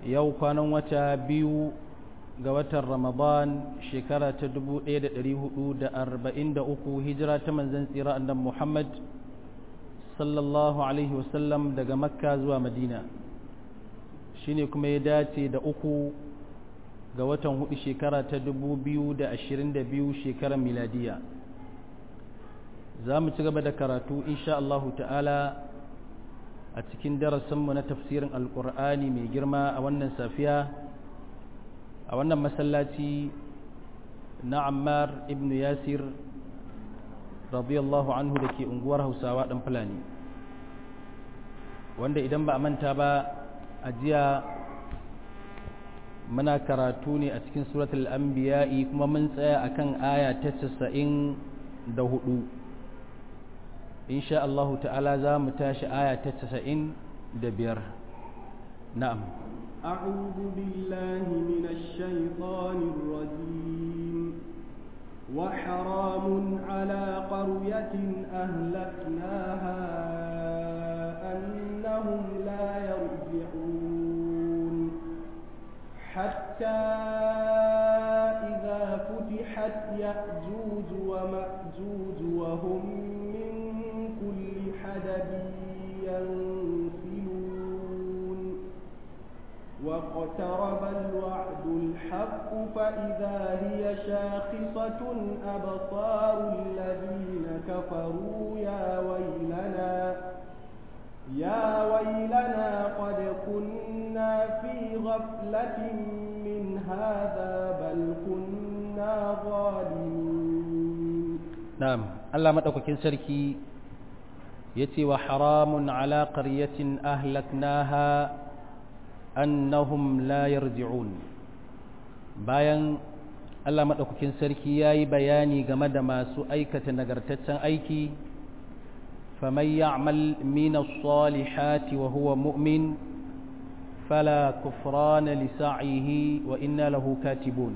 yau kwanan wata biyu ga watan ramadan shekara ta 1443 hijira ta manzan tsira annan muhammad sallallahu alaihi wasallam daga makka zuwa madina shine kuma ya dace da uku ga watan hudu shekara ta 2022 shekarar miladiya za mu ci gaba da karatu insha Allahu ta'ala a cikin darasinmu na tafsirin alkur'ani mai girma a wannan safiya a wannan masallaci na ammar ibn yasir radiyallahu anhu da ke unguwar hausawa ɗan fulani wanda idan ba a manta ba a jiya muna karatu ne a cikin suratul anbiya'i kuma mun tsaya akan aya ta 94 insha Allah ta'ala za mu tashi aya ta 95 na'am أعوذ بالله من الشيطان الرجيم وحرام على قرية أهلكناها أنهم لا يرجعون حتى إذا فتحت يأجوج ومأجوج وهم من كل حدب ينسلون واقترب الوعد الحق فإذا هي شاخصة أبصار الذين كفروا يا ويلنا يا ويلنا قد كنا في غفلة من هذا بل كنا ظالمين نعم الله مدوكين سركي يتي وحرام على قرية أهلكناها أنهم لا يرجعون bayan Allah maɗaukakin sarki ya yi bayani game da masu aikata nagartaccen aiki faman ya'mal min as-salihati wa huwa mu'min fala kufrana li sa'ihi wa inna lahu katibun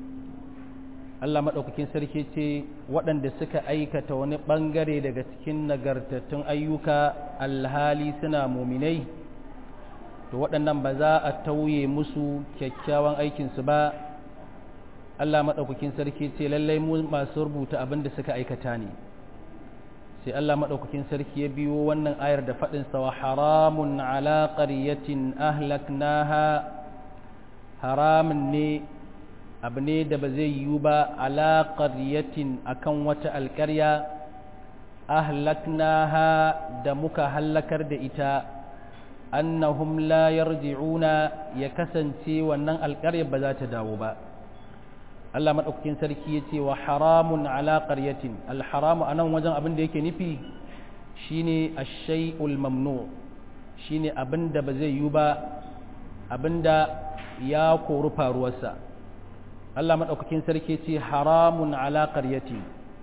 Allah maɗaukakin sarki ce waɗanda suka aikata wani ɓangare daga cikin nagartattun ayyuka alhali suna muminai to waɗannan ba za a tauye musu kyakkyawan aikinsu ba Allah maɗaukakin sarki ce lallai mu masu rubuta abin da suka aikata ne sai Allah maɗaukakin sarki ya biyo wannan ayar da faɗinsa wa haramun ala ƙaryatin ahlaknaha haramun ne abu ne da ba zai yiwu ba ala ƙaryatin akan wata alƙarya ahlaknaha da muka hallakar da ita annahum la yarji'una ya kasance wannan alƙarya ba za ta dawo ba Allah madaukakin sarki ya ce wa haramun ala qaryatin alharamu anan wajen abin da yake nufi shine ash-shay'ul mamnu shine abin da ba zai yi ba abin da ya koru faruwarsa Allah madaukakin sarki ya ce haramun ala qaryatin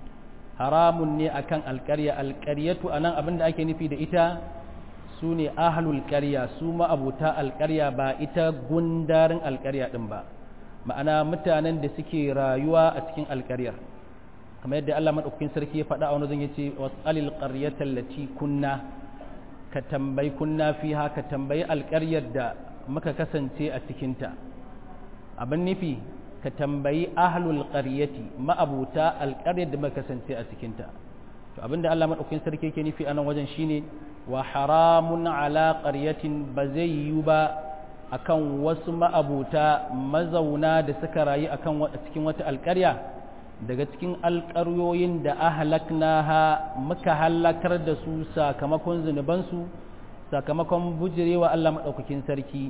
haramun ne akan alƙarya alƙaryatu anan abin da ake nufi da ita su ne ahalul ƙarya su ma'abuta alƙarya ba ita gundarin alƙarya ɗin ba ma'ana mutanen da suke rayuwa a cikin alƙaryar kamar yadda Allah maɗaukakin sarki ya faɗa a wani zan yace wasalil qaryatal lati kunna ka tambayi kunna fiha ka tambayi alƙaryar da muka kasance a cikinta abin nufi ka tambayi ahlul qaryati ma'abuta alƙaryar da muka kasance a cikinta to abinda Allah maɗaukakin sarki yake nufi a nan wajen shine wa haramun ala ƙaryatin ba zai yiwu ba akan wasu ma'abuta mazauna da suka rayu akan cikin wata alƙarya daga cikin alƙaryoyin da ahlaknaha muka halakar da su sakamakon zunubansu sakamakon bujirewa Allah maɗaukakin sarki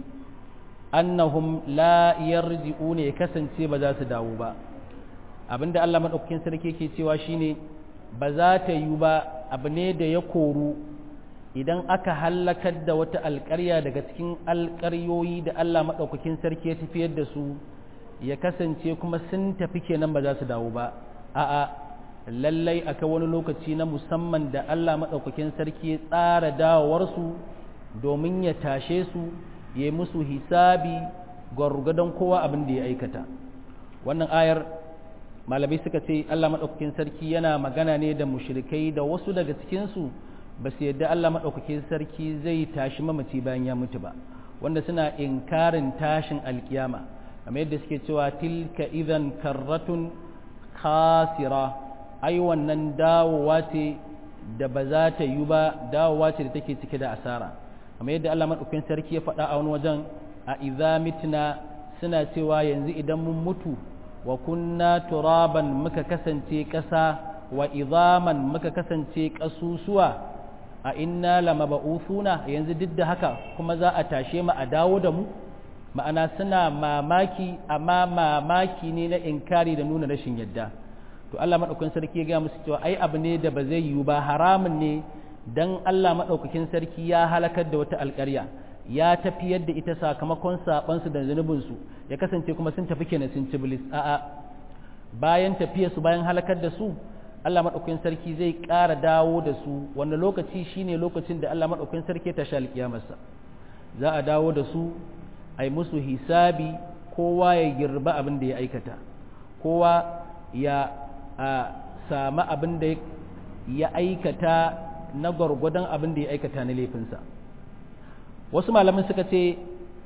annahum la yarji'una ya kasance ba za su dawo ba abinda Allah maɗaukakin sarki ke cewa shine ba za ta yiwu ba abu ne da ya koru idan aka hallakar da wata alƙarya daga cikin alƙaryoyi da Allah maɗaukakin sarki ya tafiyar da su ya kasance kuma sun tafi kenan ba za su dawo ba a'a lallai akai wani lokaci na musamman da Allah maɗaukakin sarki ya tsara dawowarsu domin ya tashe su ya musu hisabi gwargwadon kowa abin da ya aikata wannan ayar malamai suka ce Allah maɗaukakin sarki yana magana ne da mushrikai da wasu daga cikinsu ba su yadda Allah maɗaukakin sarki zai tashi mamaci bayan ya mutu ba wanda suna inkarin tashin alkiyama kamar yadda suke cewa tilka idan karratun khasira ai wannan dawowa ce da ba za ta yi ba dawowa ce da take cike da asara kamar yadda Allah madaukakin sarki ya faɗa a wani wajen a idza mitna suna cewa yanzu idan mun mutu wa kunna turaban muka kasance ƙasa wa izaman muka kasance ƙasusuwa a inna lamaba'uthuna yanzu duk da haka kuma za a tashe mu a dawo da mu ma'ana suna mamaki amma mamaki ne na inkari da nuna rashin yadda to Allah madaukakin sarki ya ga musu cewa ai abu ne da ba zai yiwu ba haramun ne dan Allah madaukakin sarki ya halakar da wata alƙarya ya tafiyar da ita sakamakon sabansu da zunubinsu ya kasance kuma sun tafi kenan sun ci bilis a'a bayan tafiyarsu bayan halakar da su Allah maɗaukakin sarki zai ƙara dawo da su wanda lokaci shine lokacin da Allah maɗaukakin sarki ta sha alƙiyamarsa za a dawo da su a yi musu hisabi kowa ya girba abin da ya aikata kowa ya sami abin da ya aikata na gwargwadon abin da ya aikata na laifinsa wasu malamin suka ce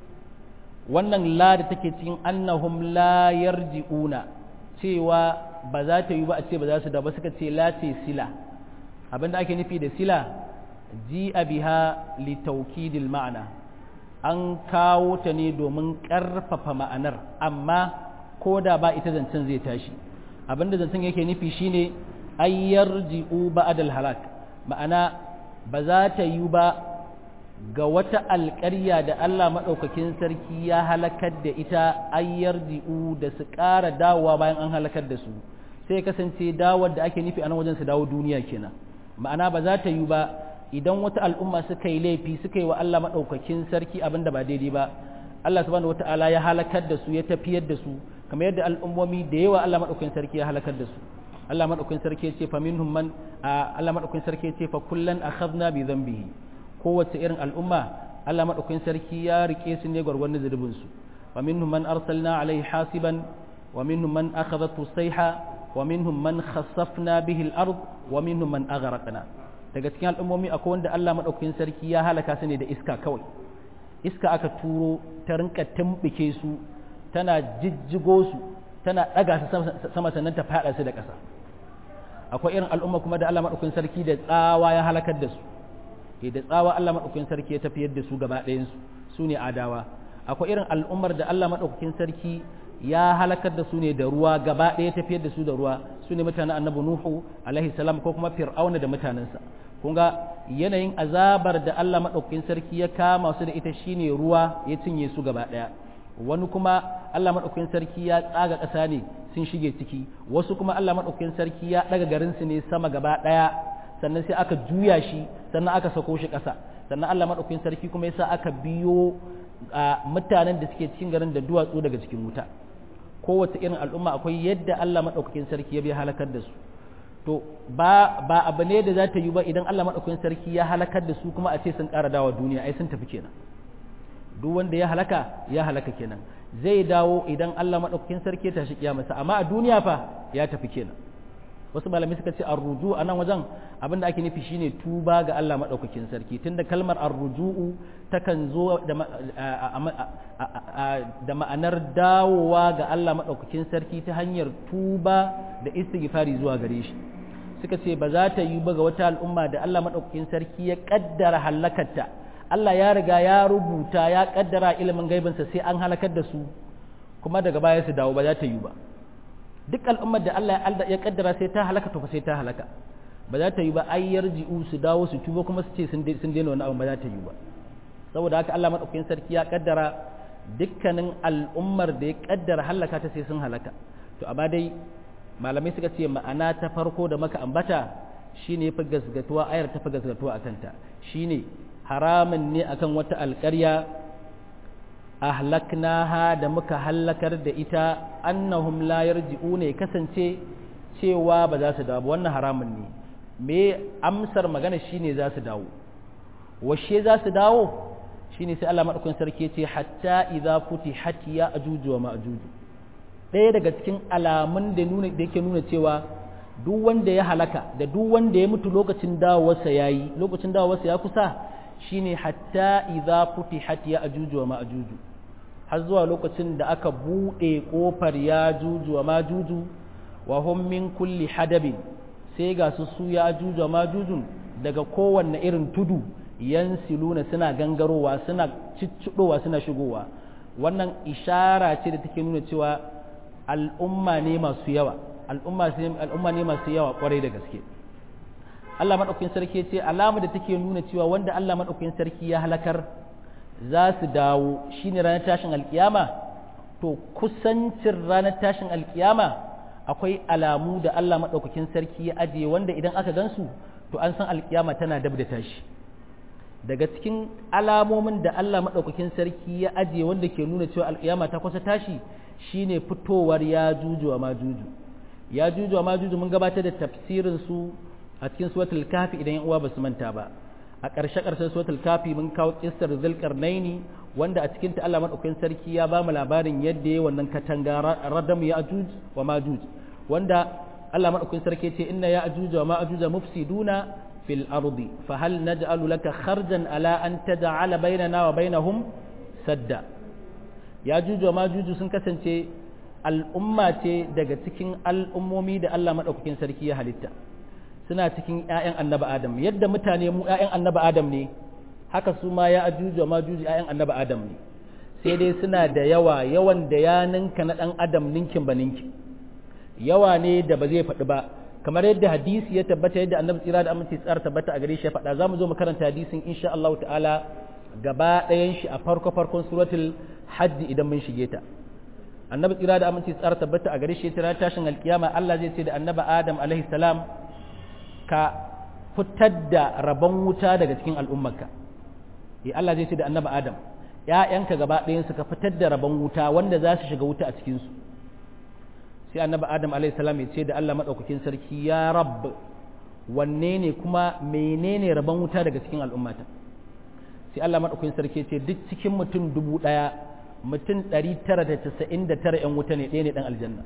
wannan la da take cikin annahum la yarji'una cewa ba za ta yi ba a ce ba za su da ba suka ce la ce sila abinda ake nufi da sila ji biha li taukidil ma'ana an kawo ta ne domin ƙarfafa ma'anar amma ko da ba ita zancen zai tashi abinda zancen yake nufi shine ayyar ji'u ba'adal halak ma'ana ba za ta yi ba ga wata alƙarya da Allah maɗaukakin sarki ya halakar da ita ayyar ji'u da su ƙara dawowa bayan an halakar da su sai kasance dawar da ake nufi a nan wajen su dawo duniya kenan ma'ana ba za ta yi ba idan wata al'umma suka yi laifi suka yi wa Allah maɗaukakin sarki abin da ba daidai ba Allah subhanahu wata'ala ya halakar da su ya tafiyar da su kamar yadda al'ummomi da yawa Allah maɗaukakin sarki ya halakar da su Allah maɗaukakin sarki ya ce fa minhum man Allah maɗaukakin sarki ya ce fa kullan akhadna bi dhanbihi kowace irin al'umma Allah maɗaukakin sarki ya rike su ne gwargwadon zunubin su wa minhum man arsalna alaihi hasiban wa minhum man akhadhatu sayha wa minhum man khassafna bihi al-ard wa minhum man aghraqna daga cikin al'ummomi akwai wanda Allah maɗaukakin sarki ya halaka su ne da iska kawai iska aka turo ta rinka tumbike su tana jijjigo su tana ɗaga su sama sannan ta faɗa su da ƙasa akwai irin al'umma kuma da Allah maɗaukakin sarki da tsawa ya halakar da su da tsawa Allah maɗaukakin sarki ya tafiyar da su gaba ɗayansu su ne adawa akwai irin al'ummar da Allah maɗaukakin sarki ya halakar da su ne da ruwa gaba ɗaya tafiyar da su da ruwa su ne mutanen annabi nuhu alaihi salam ko kuma fir'auna da mutanensa kun ga yanayin azabar da Allah maɗaukakin sarki ya kama su da ita shine ruwa ya cinye su gaba ɗaya wani kuma Allah maɗaukakin sarki ya tsaga ƙasa ne sun shige ciki wasu kuma Allah maɗaukakin sarki ya ɗaga garin su ne sama gaba ɗaya sannan sai aka juya shi sannan aka sako shi ƙasa sannan Allah maɗaukakin sarki kuma yasa aka biyo mutanen da suke cikin garin da duwatsu daga cikin wuta kowace irin al'umma akwai yadda Allah maɗaukakin sarki ya bi halakar da su to ba ba abu ne da za ta yi ba idan Allah maɗaukakin sarki ya halakar da su kuma a ce sun ƙara dawa duniya ai sun tafi kenan duk wanda ya halaka ya halaka kenan zai dawo idan Allah maɗaukakin sarki ya tashi kiyamarsa amma a duniya fa ya tafi kenan wasu malamai suka ce arruju a nan wajen abin da ake nufi shine tuba ga Allah maɗaukakin sarki tunda kalmar arruju'u takan zo da ma'anar dawowa ga Allah maɗaukakin sarki ta hanyar tuba da istighfari zuwa gare shi suka ce ba za ta yi ba ga wata al'umma da Allah maɗaukakin sarki ya ƙaddara halakarta Allah ya riga ya rubuta ya ƙaddara ilimin gaibinsa sai an halakar da su kuma daga baya su dawo ba za ta yi ba duk al'ummar da Allah ya kaddara sai ta halaka to fa sai ta halaka ba za ta yi ba ai yarji'u su dawo su tuba kuma su ce sun daina wani abu ba za ta yi ba saboda haka Allah madaukakin sarki ya kaddara dukkanin al'ummar da ya kaddara halaka ta sai sun halaka to amma dai malamai suka ce ma'ana ta farko da maka ambata shine fa gasgatuwa ayar ta fa gasgatuwa akan ta shine haramun ne akan wata alƙarya ahlaknaha da muka hallakar da ita annahum la yarji'una ya kasance cewa ba za su dawo wannan haramun ne me amsar magana shine za su dawo washe za su dawo shine sai Allah madaukakin sarki yace hatta idza futihat ya ajuju wa ma'juju ɗaya daga cikin alamun da nuna da yake nuna cewa duk wanda ya halaka da duk wanda ya mutu lokacin dawowarsa yayi lokacin dawowarsa ya kusa shine hatta idza futihat ya ajuju wa ma'juju har zuwa lokacin da aka bude kofar ya juju wa majuju wa hum min kulli hadabin sai ga su su ya ajuju wa majujun daga kowanne irin tudu yansiluna suna gangarowa suna ciccidowa suna shigowa wannan ishara ce da take nuna cewa al'umma ne masu yawa al'umma ne masu yawa kwarai da gaske Allah maɗaukin sarki ce alama da take nuna cewa wanda Allah maɗaukin sarki ya halakar za su dawo shine ranar tashin alkiyama to kusancin ranar tashin alkiyama akwai alamu da Allah maɗaukakin sarki ya ajiye wanda idan aka gansu to an san alkiyama tana dab da tashi daga cikin alamomin da Allah maɗaukakin sarki ya ajiye wanda ke nuna cewa alkiyama ta kusa tashi shine fitowar ya juju wa majuju ya juju wa majuju mun gabatar da tafsirin su a cikin suratul kafi idan yan uwa ba su manta ba a ƙarshe ƙarshen suratul kafi mun kawo kissar zulkarnaini wanda a cikin ta Allah madaukakin sarki ya ba mu labarin yadda yayi wannan katanga radam ya ajuj wa majuj wanda Allah madaukakin sarki ce inna ya ajuj wa majuj mufsiduna fil ardi fa hal naj'alu laka kharjan ala an taj'ala bainana wa bainahum sadda ya juj wa majuj sun kasance al'umma ce daga cikin al'ummomi da Allah madaukakin sarki ya halitta suna cikin ‘ya'yan annaba Adam yadda mutane mu ‘ya'yan annaba Adam ne haka su ma ya ajuju ma juju ‘ya'yan annaba Adam ne sai dai suna da yawa yawan da ya ninka na ɗan Adam ninkin ba ninkin yawa ne da ba zai faɗi ba kamar yadda hadisi ya tabbata yadda annabi tsira da aminci tsara tabbata a gare shi ya faɗa za mu zo mu karanta hadisin insha Allah ta'ala gaba ɗayan shi a farko farkon suratul hajji idan mun shige ta annabi tsira da aminci tsara tabbata a gare shi ya tira tashin alkiyama Allah zai ce da annabi Adam alaihi salam ka fitar da rabon wuta daga cikin al'ummarka ya Allah zai ce da annaba Adam ‘ya'yanka gaba ɗayansu ka fitar da rabon wuta wanda za su shiga wuta a cikinsu sai annaba Adam salam ya ce da Allah maɗaukakin sarki ya rab wanne ne kuma menene rabon wuta daga cikin al'ummata sai Allah maɗaukakin sarki ya ce duk cikin mutum dubu ɗaya mutum ɗari tara da casa'in da tara ‘yan wuta ne ɗaya ne ɗan aljanna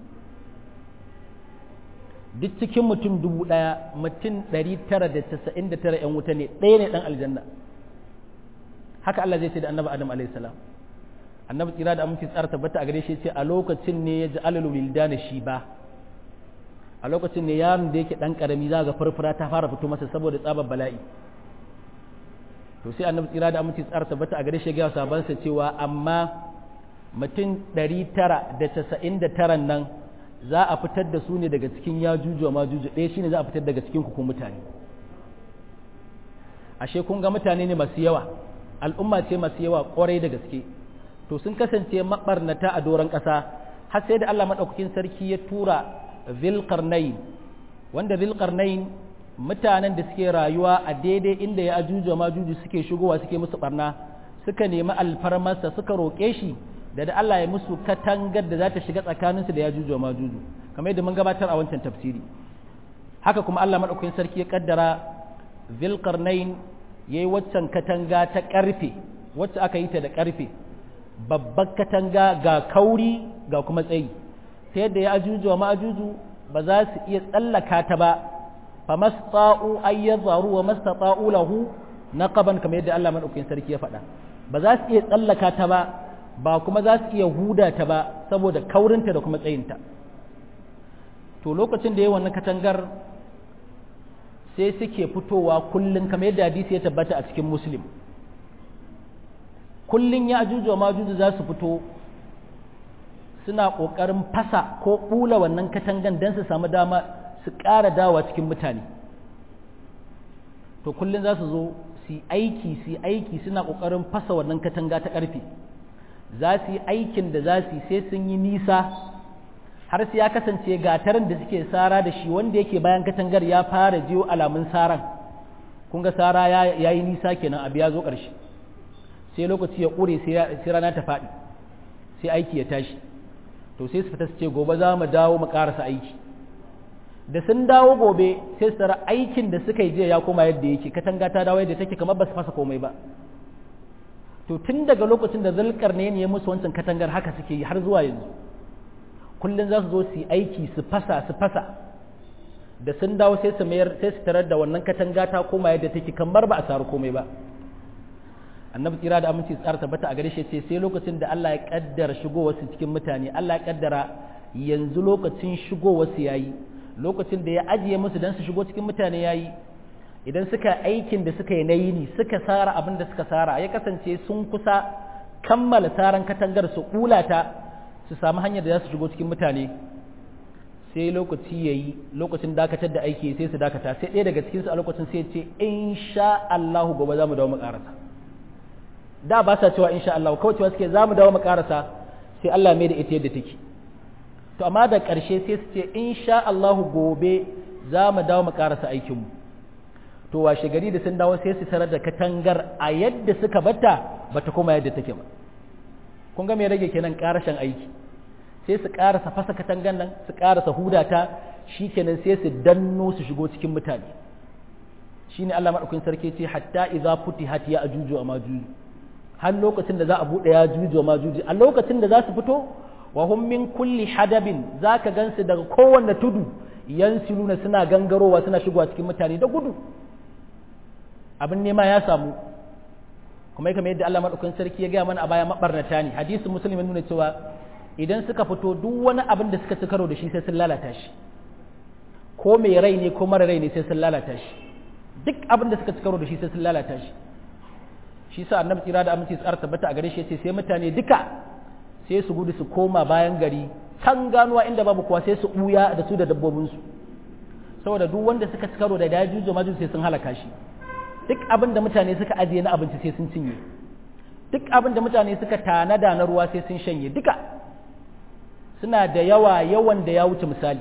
duk cikin mutum dubu ɗaya mutum ɗari tara da casa'in da tara ‘yan wuta ne ɗaya ne ɗan aljanna haka Allah zai ce da annabi Adam alaihi salam annabi tsira da aminci tsara tabbata a gare shi ce a lokacin ne ya ji alal wildana shi ba a lokacin ne yaron da yake ɗan ƙarami za ga farfara ta fara fito masa saboda tsabar bala'i to sai annabi tsira da aminci tsara tabbata a gare shi ya ga sabansa cewa amma mutum ɗari tara da casa'in da taran nan za a fitar da su ne daga cikin ya juju ma juju ɗaya shine za a fitar daga cikin ku mutane ashe kun ga mutane ne masu yawa al'umma ce masu yawa kwarai da gaske to sun kasance mabarnata a doron ƙasa har sai da Allah maɗaukakin sarki ya tura zilqarnain wanda zilqarnain mutanen da suke rayuwa a daidai inda ya ajuju ma juju suke shigowa suke musu barna suka nemi alfarmarsa suka roƙe shi da da Allah ya musu katangar da za ta shiga tsakaninsu da ya juju ma juju kamar yadda mun gabatar a wancan tafsiri haka kuma Allah madaukakin sarki ya kaddara zilqarnain yayi waccan katanga ta karfe wacce aka yi ta da karfe babbar katanga ga kauri ga kuma tsayi ta yadda ya ajuju wa ma'ajuju ba za su iya tsallaka ta ba fa masta'u ayyazaru wa mastata'u lahu naqaban kamar yadda Allah madaukakin sarki ya faɗa ba za su iya tsallaka ta ba ba kuma za su iya huda ta ba saboda kaurinta da kuma tsayinta to lokacin da ya wannan katangar sai suke fitowa kullum kamar yadda hadisi ya tabbata a cikin muslim kullum ya ajuju wa majuju za su fito suna ƙoƙarin fasa ko ɓula wannan katangan don su samu dama su ƙara dawa cikin mutane to kullum za su zo su yi aiki su yi aiki suna ƙoƙarin fasa wannan katanga ta ƙarfe za su yi aikin da za su yi sai sun yi nisa har sai ya kasance gatarin da suke sara da shi wanda yake bayan katangar ya fara jiyo alamun saran kun ga sara ya yi nisa kenan abu ya zo ƙarshe sai lokaci ya ƙure sai rana ta faɗi sai aiki ya tashi to sai su fita su ce gobe za mu dawo mu ƙarasa aiki da sun dawo gobe sai su tara aikin da suka yi jiya ya koma yadda yake katanga ta dawo yadda take kamar ba su fasa komai ba to tun daga lokacin da zalkar ne ya musu wancan katangar haka suke yi har zuwa yanzu kullum za su zo su yi aiki su fasa su fasa da sun dawo sai su mayar sai su tarar da wannan katanga ta koma yadda take kamar ba a saru komai ba annabi tsira da aminci tsara tabbata a gare shi ce sai lokacin da Allah ya kaddara shigowar su cikin mutane Allah ya kaddara yanzu lokacin shigowar su yayi lokacin da ya ajiye musu dan su shigo cikin mutane yayi idan suka aikin da suka yi na yini suka sara abin da suka sara ya kasance sun kusa kammala saran katangar su kulata su samu hanyar da za su shigo cikin mutane sai lokaci ya yi lokacin dakatar da aiki sai su dakata sai ɗaya daga cikinsu a lokacin sai ce in sha Allahu gobe za mu dawo mu ƙarasa da ba sa cewa in sha Allahu kawai cewa suke za mu dawo mu ƙarasa sai Allah mai da ita yadda take to amma da ƙarshe sai su ce in sha Allahu gobe za mu dawo mu ƙarasa aikinmu to washe gari da sun dawo sai su tarar da katangar a yadda suka bata bata kuma yadda take ba kun ga me rage kenan ƙarashin aiki sai su ƙarasa fasa katangan nan su ƙarasa hudata shi kenan sai su danno su shigo cikin mutane shi ne Allah maɗaukin sarki ce hatta idza futihat ya ajuju wa majuju har lokacin da za a buɗe ya ajuju wa majuju a lokacin da za su fito wa hum min kulli hadabin zaka gansu daga kowanne tudu yansiluna suna gangarowa suna shigowa cikin mutane da gudu abin nema ya samu kuma kamar yadda Allah maɗaukin sarki ya gaya mana a baya mabarnata ne hadisin muslim nuna cewa idan suka fito duk wani abin da suka ci karo da shi sai sun lalata shi ko mai rai ne ko mara rai ne sai sun lalata shi duk abin da suka ci karo da shi sai sun lalata shi shi sa annabi tsira da aminci tsara tabbata a gare shi yace sai mutane duka sai su gudu su koma bayan gari can ganuwa inda babu kowa sai su buya da su da dabbobin su saboda duk wanda suka ci karo da dajuju maju sai sun halaka shi duk abin da mutane suka ajiye na abinci sai sun cinye duk abin da mutane suka tanada na ruwa sai sun shanye duka suna da yawa yawan da ya wuce misali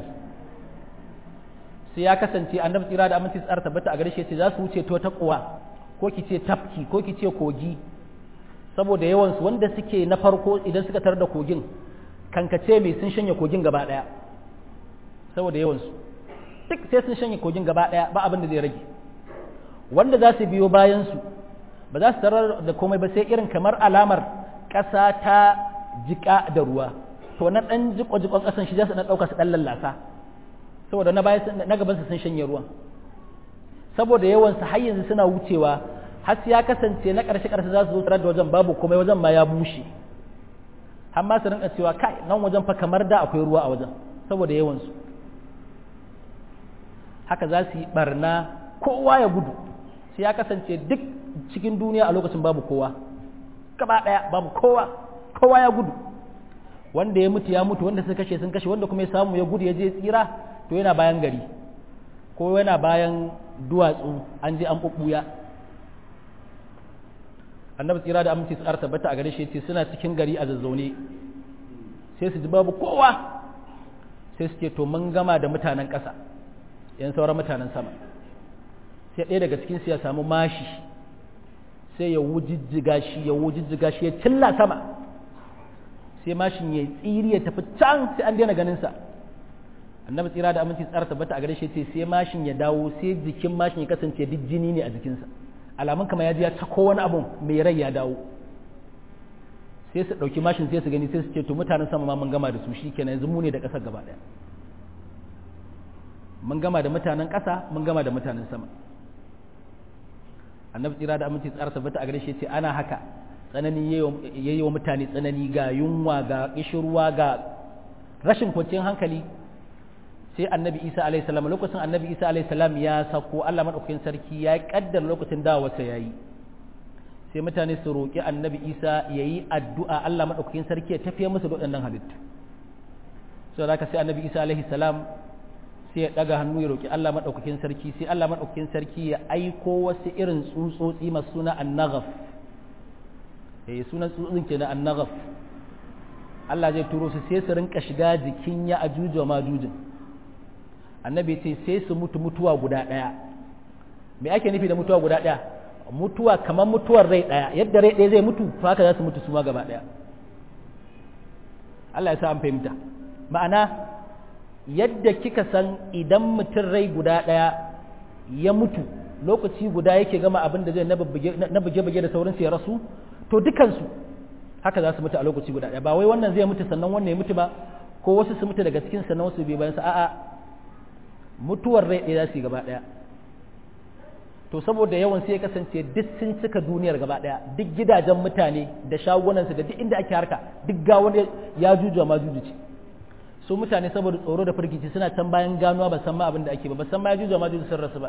sai ya kasance annabi tsira da aminci tsara tabbata a gare shi ce za su wuce to ta kuwa ko ki ce tafki ko ki ce kogi saboda yawan su wanda suke na farko idan suka tarar da kogin kankace mai sun shanye kogin gaba daya saboda yawan su duk sai sun shanye kogin gaba daya ba abin da zai rage wanda za su biyo bayan su ba za su tarar da komai ba sai irin kamar alamar ƙasa ta jika da ruwa to na ɗan jiko-jikon ƙasan shi za su ɗan ɗauka su ɗan lallasa saboda na baya na gaban su sun shanye ruwan saboda yawan su har yanzu suna wucewa har ya kasance na ƙarshe ƙarshe za su zo tarar da wajen babu komai wajen ma ya bushe har ma su rinka cewa kai nan wajen fa kamar da akwai ruwa a wajen saboda yawan su haka za su yi barna kowa ya gudu sai ya kasance duk cikin duniya a lokacin babu kowa gaba ɗaya babu kowa kowa ya gudu wanda ya mutu ya mutu wanda suka kashe sun kashe wanda kuma ya samu ya gudu ya je tsira to yana bayan gari ko yana bayan duwatsu an je an bubbuya annabi tsira da aminci su tabbata a gare shi ce suna cikin gari a zazzaune sai su ji babu kowa sai su ce to mun gama da mutanen ƙasa yan sauran mutanen sama sai ɗaya daga cikin su ya samu mashi sai ya wujijjiga shi ya wujijjiga shi ya cilla sama sai mashin ya tsiri ya tafi can sai an daina ganin sa annabi tsira da aminci tsara tabbata a gare shi ce sai mashin ya dawo sai jikin mashin ya kasance duk jini ne a jikinsa alamun kamar ya ji ya tako wani abu mai rai ya dawo sai su ɗauki mashin sai su gani sai su ce to mutanen sama ma mun gama da su shi kenan yanzu mu ne da ƙasar gaba ɗaya mun gama da mutanen ƙasa mun gama da mutanen sama annabi tsira da aminci tsara tabbata a gare shi ce ana haka tsanani yayi wa mutane tsanani ga yunwa ga kishirwa ga rashin kwanciyar hankali sai annabi isa alaihi salam lokacin annabi isa alaihi salam ya sako Allah madaukakin sarki ya kaddara lokacin dawowarsa yayi sai mutane su roƙi annabi isa yayi addu'a Allah madaukakin sarki ya tafiye musu da waɗannan halittu sai haka sai annabi isa alaihi salam sai ya daga hannu ya roƙi Allah madaukakin sarki sai Allah madaukakin sarki ya aiko wasu irin tsutsotsi masu suna annaghaf eh sunan tsuntsun kenan annaghaf Allah zai turo su sai su rinka shiga jikin ya ajuju ma jujin annabi ce sai su mutu mutuwa guda ɗaya me ake nufi da mutuwa guda ɗaya mutuwa kamar mutuwar rai ɗaya yadda rai ɗaya zai mutu to haka za su mutu su ma gaba ɗaya Allah ya sa an fahimta ma'ana yadda kika san idan mutum rai guda ɗaya ya mutu lokaci guda yake gama abin da zai na buge-buge da sauransu ya rasu to dukansu haka za su mutu a lokaci guda ɗaya ba wai wannan zai mutu sannan wannan ya mutu ba ko wasu su mutu daga cikin sannan wasu bai bayan sa a'a mutuwar rai ɗaya za su yi gaba ɗaya to saboda yawan sai ya kasance duk sun cika duniyar gaba daya duk gidajen mutane da shagunansu da duk inda ake harka duk ga wani ya juju ma juju ce su mutane saboda tsoro da firgici suna can bayan ganuwa ba san ma abin da ake ba ba san ma ya juju ma juju sun rasu ba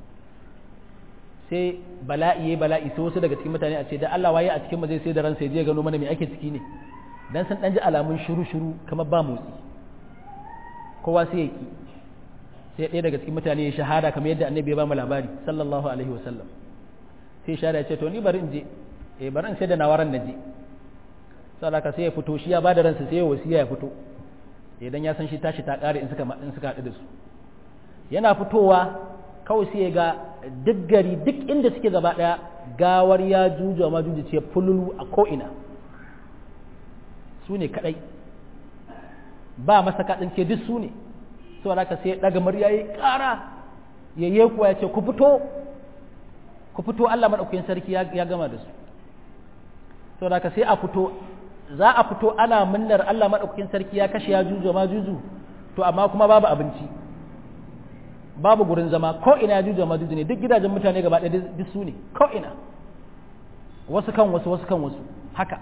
sai bala'i yayi bala'i sai wasu daga cikin mutane a ce da Allah waye a cikin mu zai sai da ransa ya je gano mana me ake ciki ne dan san dan ji alamun shiru shiru kamar ba motsi kowa sai ya ki sai ɗaya daga cikin mutane ya shahada kamar yadda annabi ya ba mu labari sallallahu alaihi wasallam sai shahada ya ce to ni bari in je eh bari in sai da nawaran na je saboda sai ya fito shi ya ba da ransa sai ya wasiya ya fito idan ya san shi tashi ta ƙare in suka in suka haɗu da su yana fitowa kawai sai ya ga duk gari duk inda suke gaba ɗaya gawar ya juju ma juju ce fululu a ko'ina su ne kaɗai ba masa kaɗin ce duk su ne sau da sai ɗaga murya ya ƙara ya yi kuwa ya ce ku fito ku fito Allah maɗaukakin sarki ya gama da su sau da sai a fito za a fito ana munnar Allah maɗaukakin sarki ya kashe ya juju ma juju to amma kuma babu abinci babu gurin zama ko ina ya juju ma juju ne duk gidajen mutane gaba ɗaya duk su ne ko ina wasu kan wasu wasu kan wasu haka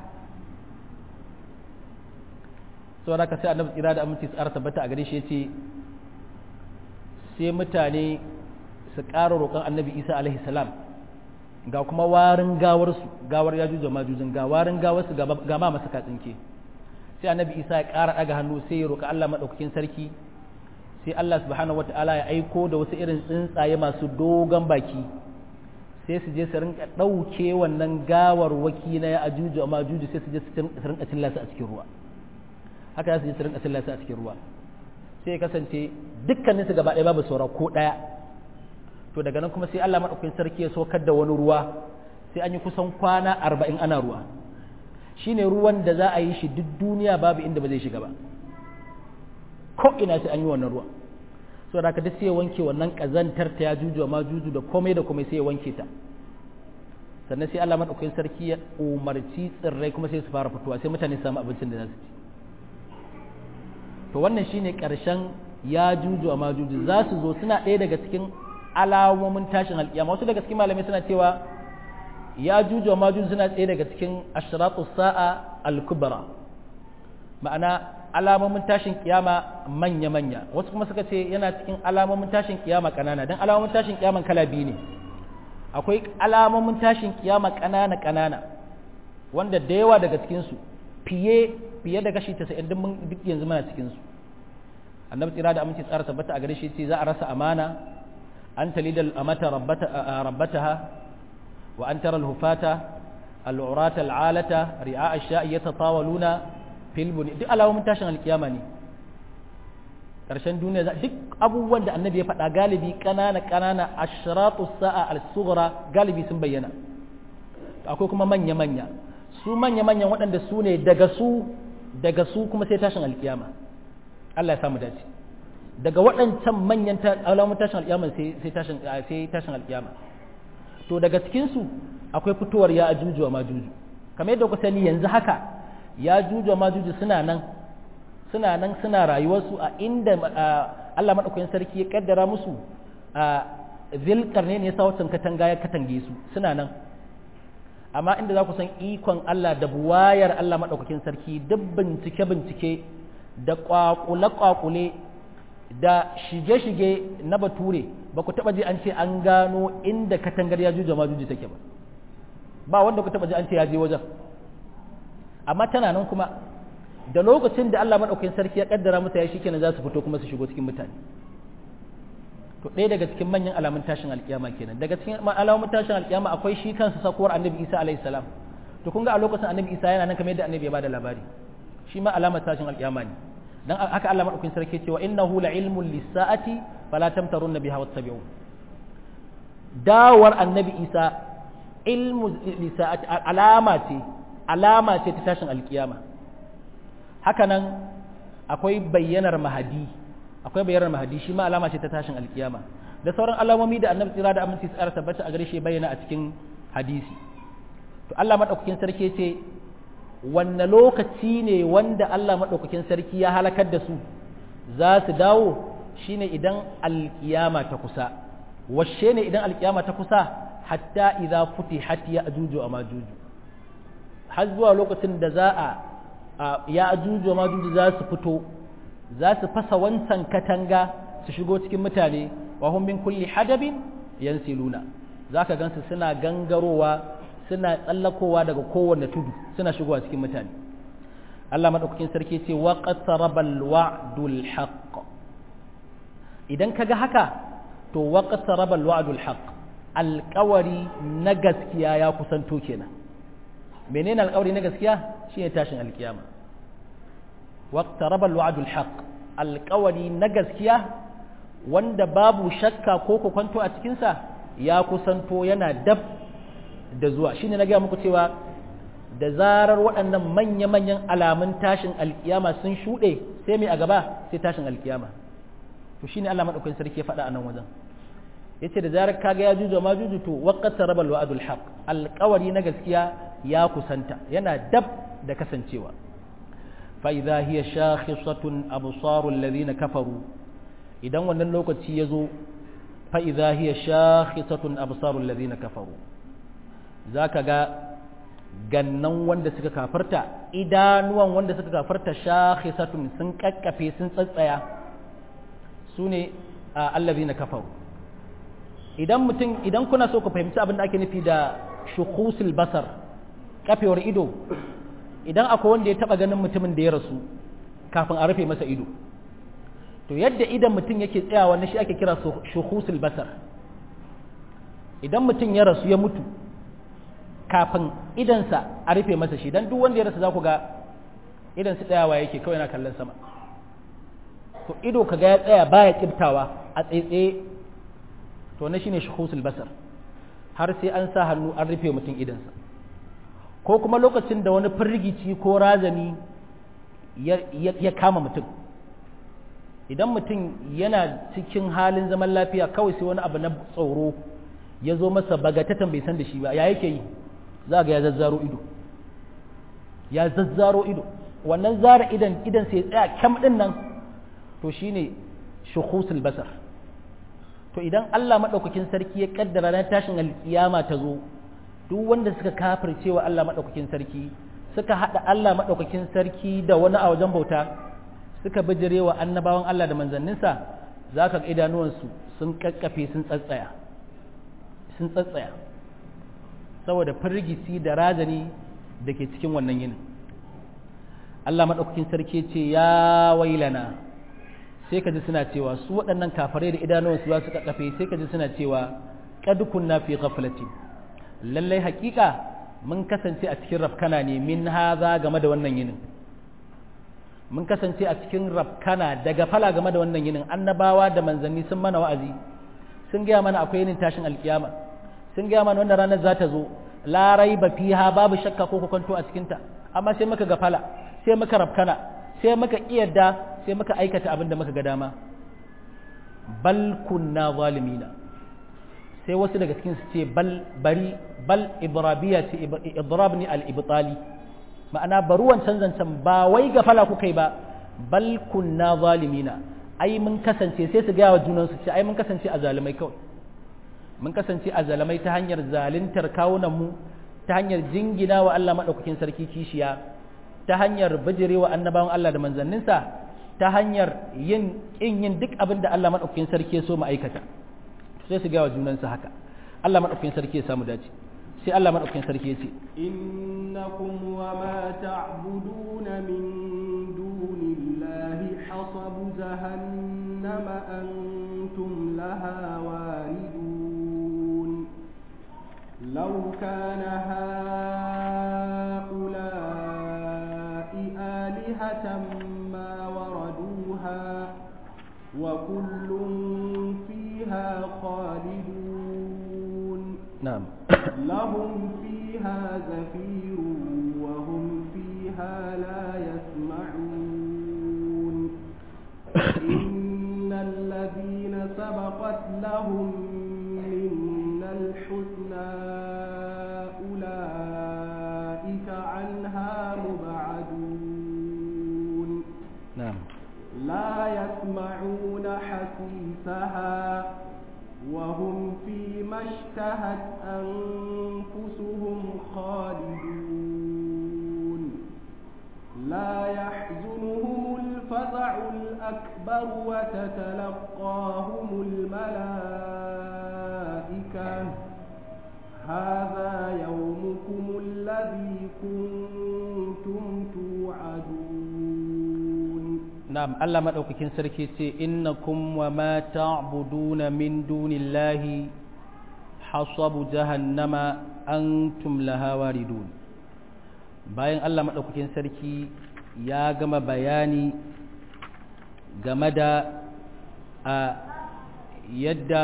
sau da sai annabi tsira da aminci tsara tabbata a gare shi ya ce sai mutane su ƙara roƙon annabi isa alaihi salam ga kuma warin gawarsu gawar ya juja majujin ga warin gawarsu ga ma masa katsinke sai annabi isa ya ƙara ɗaga hannu sai ya roƙi allah maɗaukakin sarki sai allah subhanahu wata'ala ya aiko da wasu irin tsuntsaye masu dogon baki sai su je su rinka ɗauke wannan gawar waki na ya ajuju amma ajuju sai su je su rinka cilla su a cikin ruwa haka za su je su rinka cilla su a cikin ruwa sai ya kasance dukkanin su gaba ɗaya babu saura ko ɗaya to daga nan kuma sai Allah maɗaukakin sarki ya saukar da wani ruwa sai an yi kusan kwana arba'in ana ruwa shine ruwan da za a yi shi duk duniya babu inda ba zai shiga ba ko ina sai an yi wannan ruwa so da haka duk sai ya wanke wannan kazantar ta ya juju ma juju da komai da komai sai ya wanke ta sannan sai Allah maɗaukakin sarki ya umarci tsirrai kuma sai su fara fitowa sai mutane su samu abincin da za su ci to wannan shine ƙarshen ya juju ma juju za su zo suna ɗaya daga cikin alamomin tashin alƙiyama wasu daga cikin malamai suna cewa ya juju ma juju suna ɗaya daga cikin ashratu sa'a al-kubra ma'ana alamomin tashin kiyama manya-manya wasu kuma suka ce yana cikin alamomin tashin kiyama ƙanana don alamomin tashin kiyama kala biyu ne akwai alamomin tashin kiyama ƙanana-ƙanana wanda da yawa daga cikinsu fiye fiye da kashi 90 din mun duk yanzu muna cikin su annabi tsira da aminci tsara tabbata a gare shi ce za a rasa amana an talidal amata rabbata rabbataha wa an tara al-hufata al-urata al-alata ri'a ash-sha'i yatatawaluna fil buni duk alawomin tashin alkiyama ne karshen duniya duk abubuwan da annabi ya faɗa galibi ƙanana ƙanana ashratu sa'a al-sughra galibi sun bayyana akwai kuma manya manya su manya manyan waɗanda su ne daga su daga su kuma sai tashin alkiyama Allah ya samu dace daga waɗancan manyan alamun tashin alkiyama sai tashin sai tashin alkiyama to daga cikin su akwai fitowar ya ajuju wa majuju kamar yadda ku sani yanzu haka ya ajuju wa majuju suna nan suna nan suna rayuwarsu a inda Allah madaukakin sarki ya kaddara musu a zilkarne ne ya sa watan katanga ya katange su suna nan amma inda za ku san ikon Allah da buwayar Allah maɗaukakin sarki duk bincike-bincike da ƙwaƙule-ƙwaƙule da shige-shige na bature ba ku taɓa ji an ce an gano inda katangar ya juja majuji take ba ba wanda ku taɓa ji an ce ya je wajen amma tana nan kuma da lokacin da Allah maɗaukakin sarki ya ƙaddara masa ya shi kenan za su fito kuma su shigo cikin mutane to ɗaya daga cikin manyan alamun tashin alkiyama kenan daga cikin alamun tashin alkiyama akwai shi kansa sakuwar annabi isa alayhi salam to kun ga a lokacin annabi isa yana nan kamar yadda annabi ya bada labari shi ma alamar tashin alkiyama ne dan haka Allah madaukakin sarki cewa innahu la ilmun lisaati fala tamtarun biha wattabi'u dawar annabi isa ilmu lisaati alama ce alama ce ta tashin alkiyama haka nan akwai bayyanar mahadi akwai bayyanar mahadi shi ma alama ce ta tashin alkiyama da sauran alamomi da annabi tsira da aminci tsara tabbata a gare shi bayyana a cikin hadisi to Allah madaukakin sarki ce wanne lokaci ne wanda Allah madaukakin sarki ya halakar da su za su dawo shine idan alkiyama ta kusa washe ne idan alkiyama ta kusa hatta idza futihat ya ajuju wa majuju har zuwa lokacin da za a ya ajuju wa majuju za su fito za su fasa wancan katanga su shigo cikin mutane wa hum min kulli hadabin yansiluna zaka gansu suna gangarowa suna tsallakowa daga kowanne tudu suna shigowa cikin mutane Allah madaukakin sarki ce wa qatarabal wa'dul haqq idan kaga haka to wa qatarabal wa'dul haqq alƙawari na gaskiya ya kusanto kenan menene alƙawari na gaskiya shine tashin alkiyama wa qatarabal wa'dul haqq alƙawari na gaskiya wanda babu shakka ko kwanto a cikinsa ya kusanto yana dab da zuwa shine na gaya muku cewa da zarar waɗannan manya-manyan alamun tashin alkiyama sun shuɗe sai mai a gaba sai tashin alkiyama to shine Allah madaukakin sarki ya faɗa a nan wajen yace da zarar kaga ya juju ma juju to waqata rabal wa'dul haqq alqawari na gaskiya ya kusanta yana dab da kasancewa fa idha hiya shakhisatun absarul ladina kafaru idan wannan lokaci ya zo fa idha hiya shakhisatun absarul ladina kafaru zaka ga gannan wanda suka kafarta idanuwan wanda suka kafarta shakhisatun sun kakkafe sun tsatsaya su ne allazina kafaru idan mutum idan kuna so ku fahimci abin da ake nufi da shukusul basar kafewar ido idan akwai wanda ya taba ganin mutumin da ya rasu kafin a rufe masa ido to yadda idan mutum yake tsayawa na shi ake kira shukusul basar idan mutum ya rasu ya mutu kafin idansa a rufe masa shi dan duk wanda ya rasu za ku ga idansa tsayawa yake kawai na kallon sama to ido kaga ya tsaya baya kibtawa a tsaitsaye to na shine shuhusul basar har sai an sa hannu an rufe mutum idansa ko kuma lokacin da wani firgici ko razani ya kama mutum idan mutum yana cikin halin zaman lafiya kawai sai wani abu na tsoro ya zo masa bagatatan bai san da shi ba ya yake yi za ga ya zazzaro ido ya zazzaro ido wannan zara idan idan sai tsaya kyam din nan to shine shuhusul basar to idan Allah madaukakin sarki ya kaddara ran tashin alkiyama ta zo duk wanda suka kafirce wa Allah madaukakin sarki suka hada Allah madaukakin sarki da wani a wajen bauta suka bijire wa annabawan Allah da manzanninsa zaka ga idanuwansu sun kakkafe sun tsatsaya sun tsatsaya saboda firgici da razani da ke cikin wannan yinin Allah madaukakin sarki ce ya wailana sai ka ji suna cewa su waɗannan kafare da idanuwansu za su kakkafe sai ka ji suna cewa qad kunna fi ghaflatin lallai hakika mun kasance a cikin rafkana ne min haza game da wannan yinin mun kasance a cikin rafkana daga fala game da wannan yinin annabawa da manzanni sun mana wa'azi sun gaya mana akwai yinin tashin alkiyama sun gaya mana wannan ranar za ta zo la raiba fiha babu shakka ko kwanto a cikinta amma sai muka gafala sai muka rafkana sai muka iyadda sai muka aikata abin da muka ga dama bal kunna zalimina sai wasu daga cikin su ce bal bari bal idrabiya ce idrab ni al ibtali ma'ana bari wancan zancen ba wai gafala kuka yi ba bal kunna zalimina ai mun kasance sai su gaya wa junan su ce ai mun kasance a zalimai kawai mun kasance a zalimai ta hanyar zaluntar kawunan mu ta hanyar jingina wa Allah madaukakin sarki kishiya ta hanyar bijirewa annabawan Allah da manzanninsa ta hanyar yin kin yin duk abin da Allah madaukakin sarki ya so mu aikata sai su gaya wa junansu haka Allah madaukakin sarki ya samu dace sai Allah madaukakin sarki ya ce innakum wa ma ta'buduna min dunillahi hasabu jahannama antum laha waridun law kana haula'i alihatan ma waraduha wa kullun فيها خالدون نعم لهم فيها زفير وهم فيها لا يسمعون إن الذين سبقت لهم منا الحسنى أولئك عنها مبعدون نعم لا يسمعون حسيسها وهم فيما اشتهت أنفسهم خالدون لا يحزنهم الفزع الأكبر وتتلقاهم الملائكة هذا يومكم الذي كنتم توعدون نعم الله مدوكين سركي سي إنكم وما تعبدون من دون الله حصب جهنم أنتم لها واردون bayan Allah maɗaukakin sarki ya gama bayani game da a yadda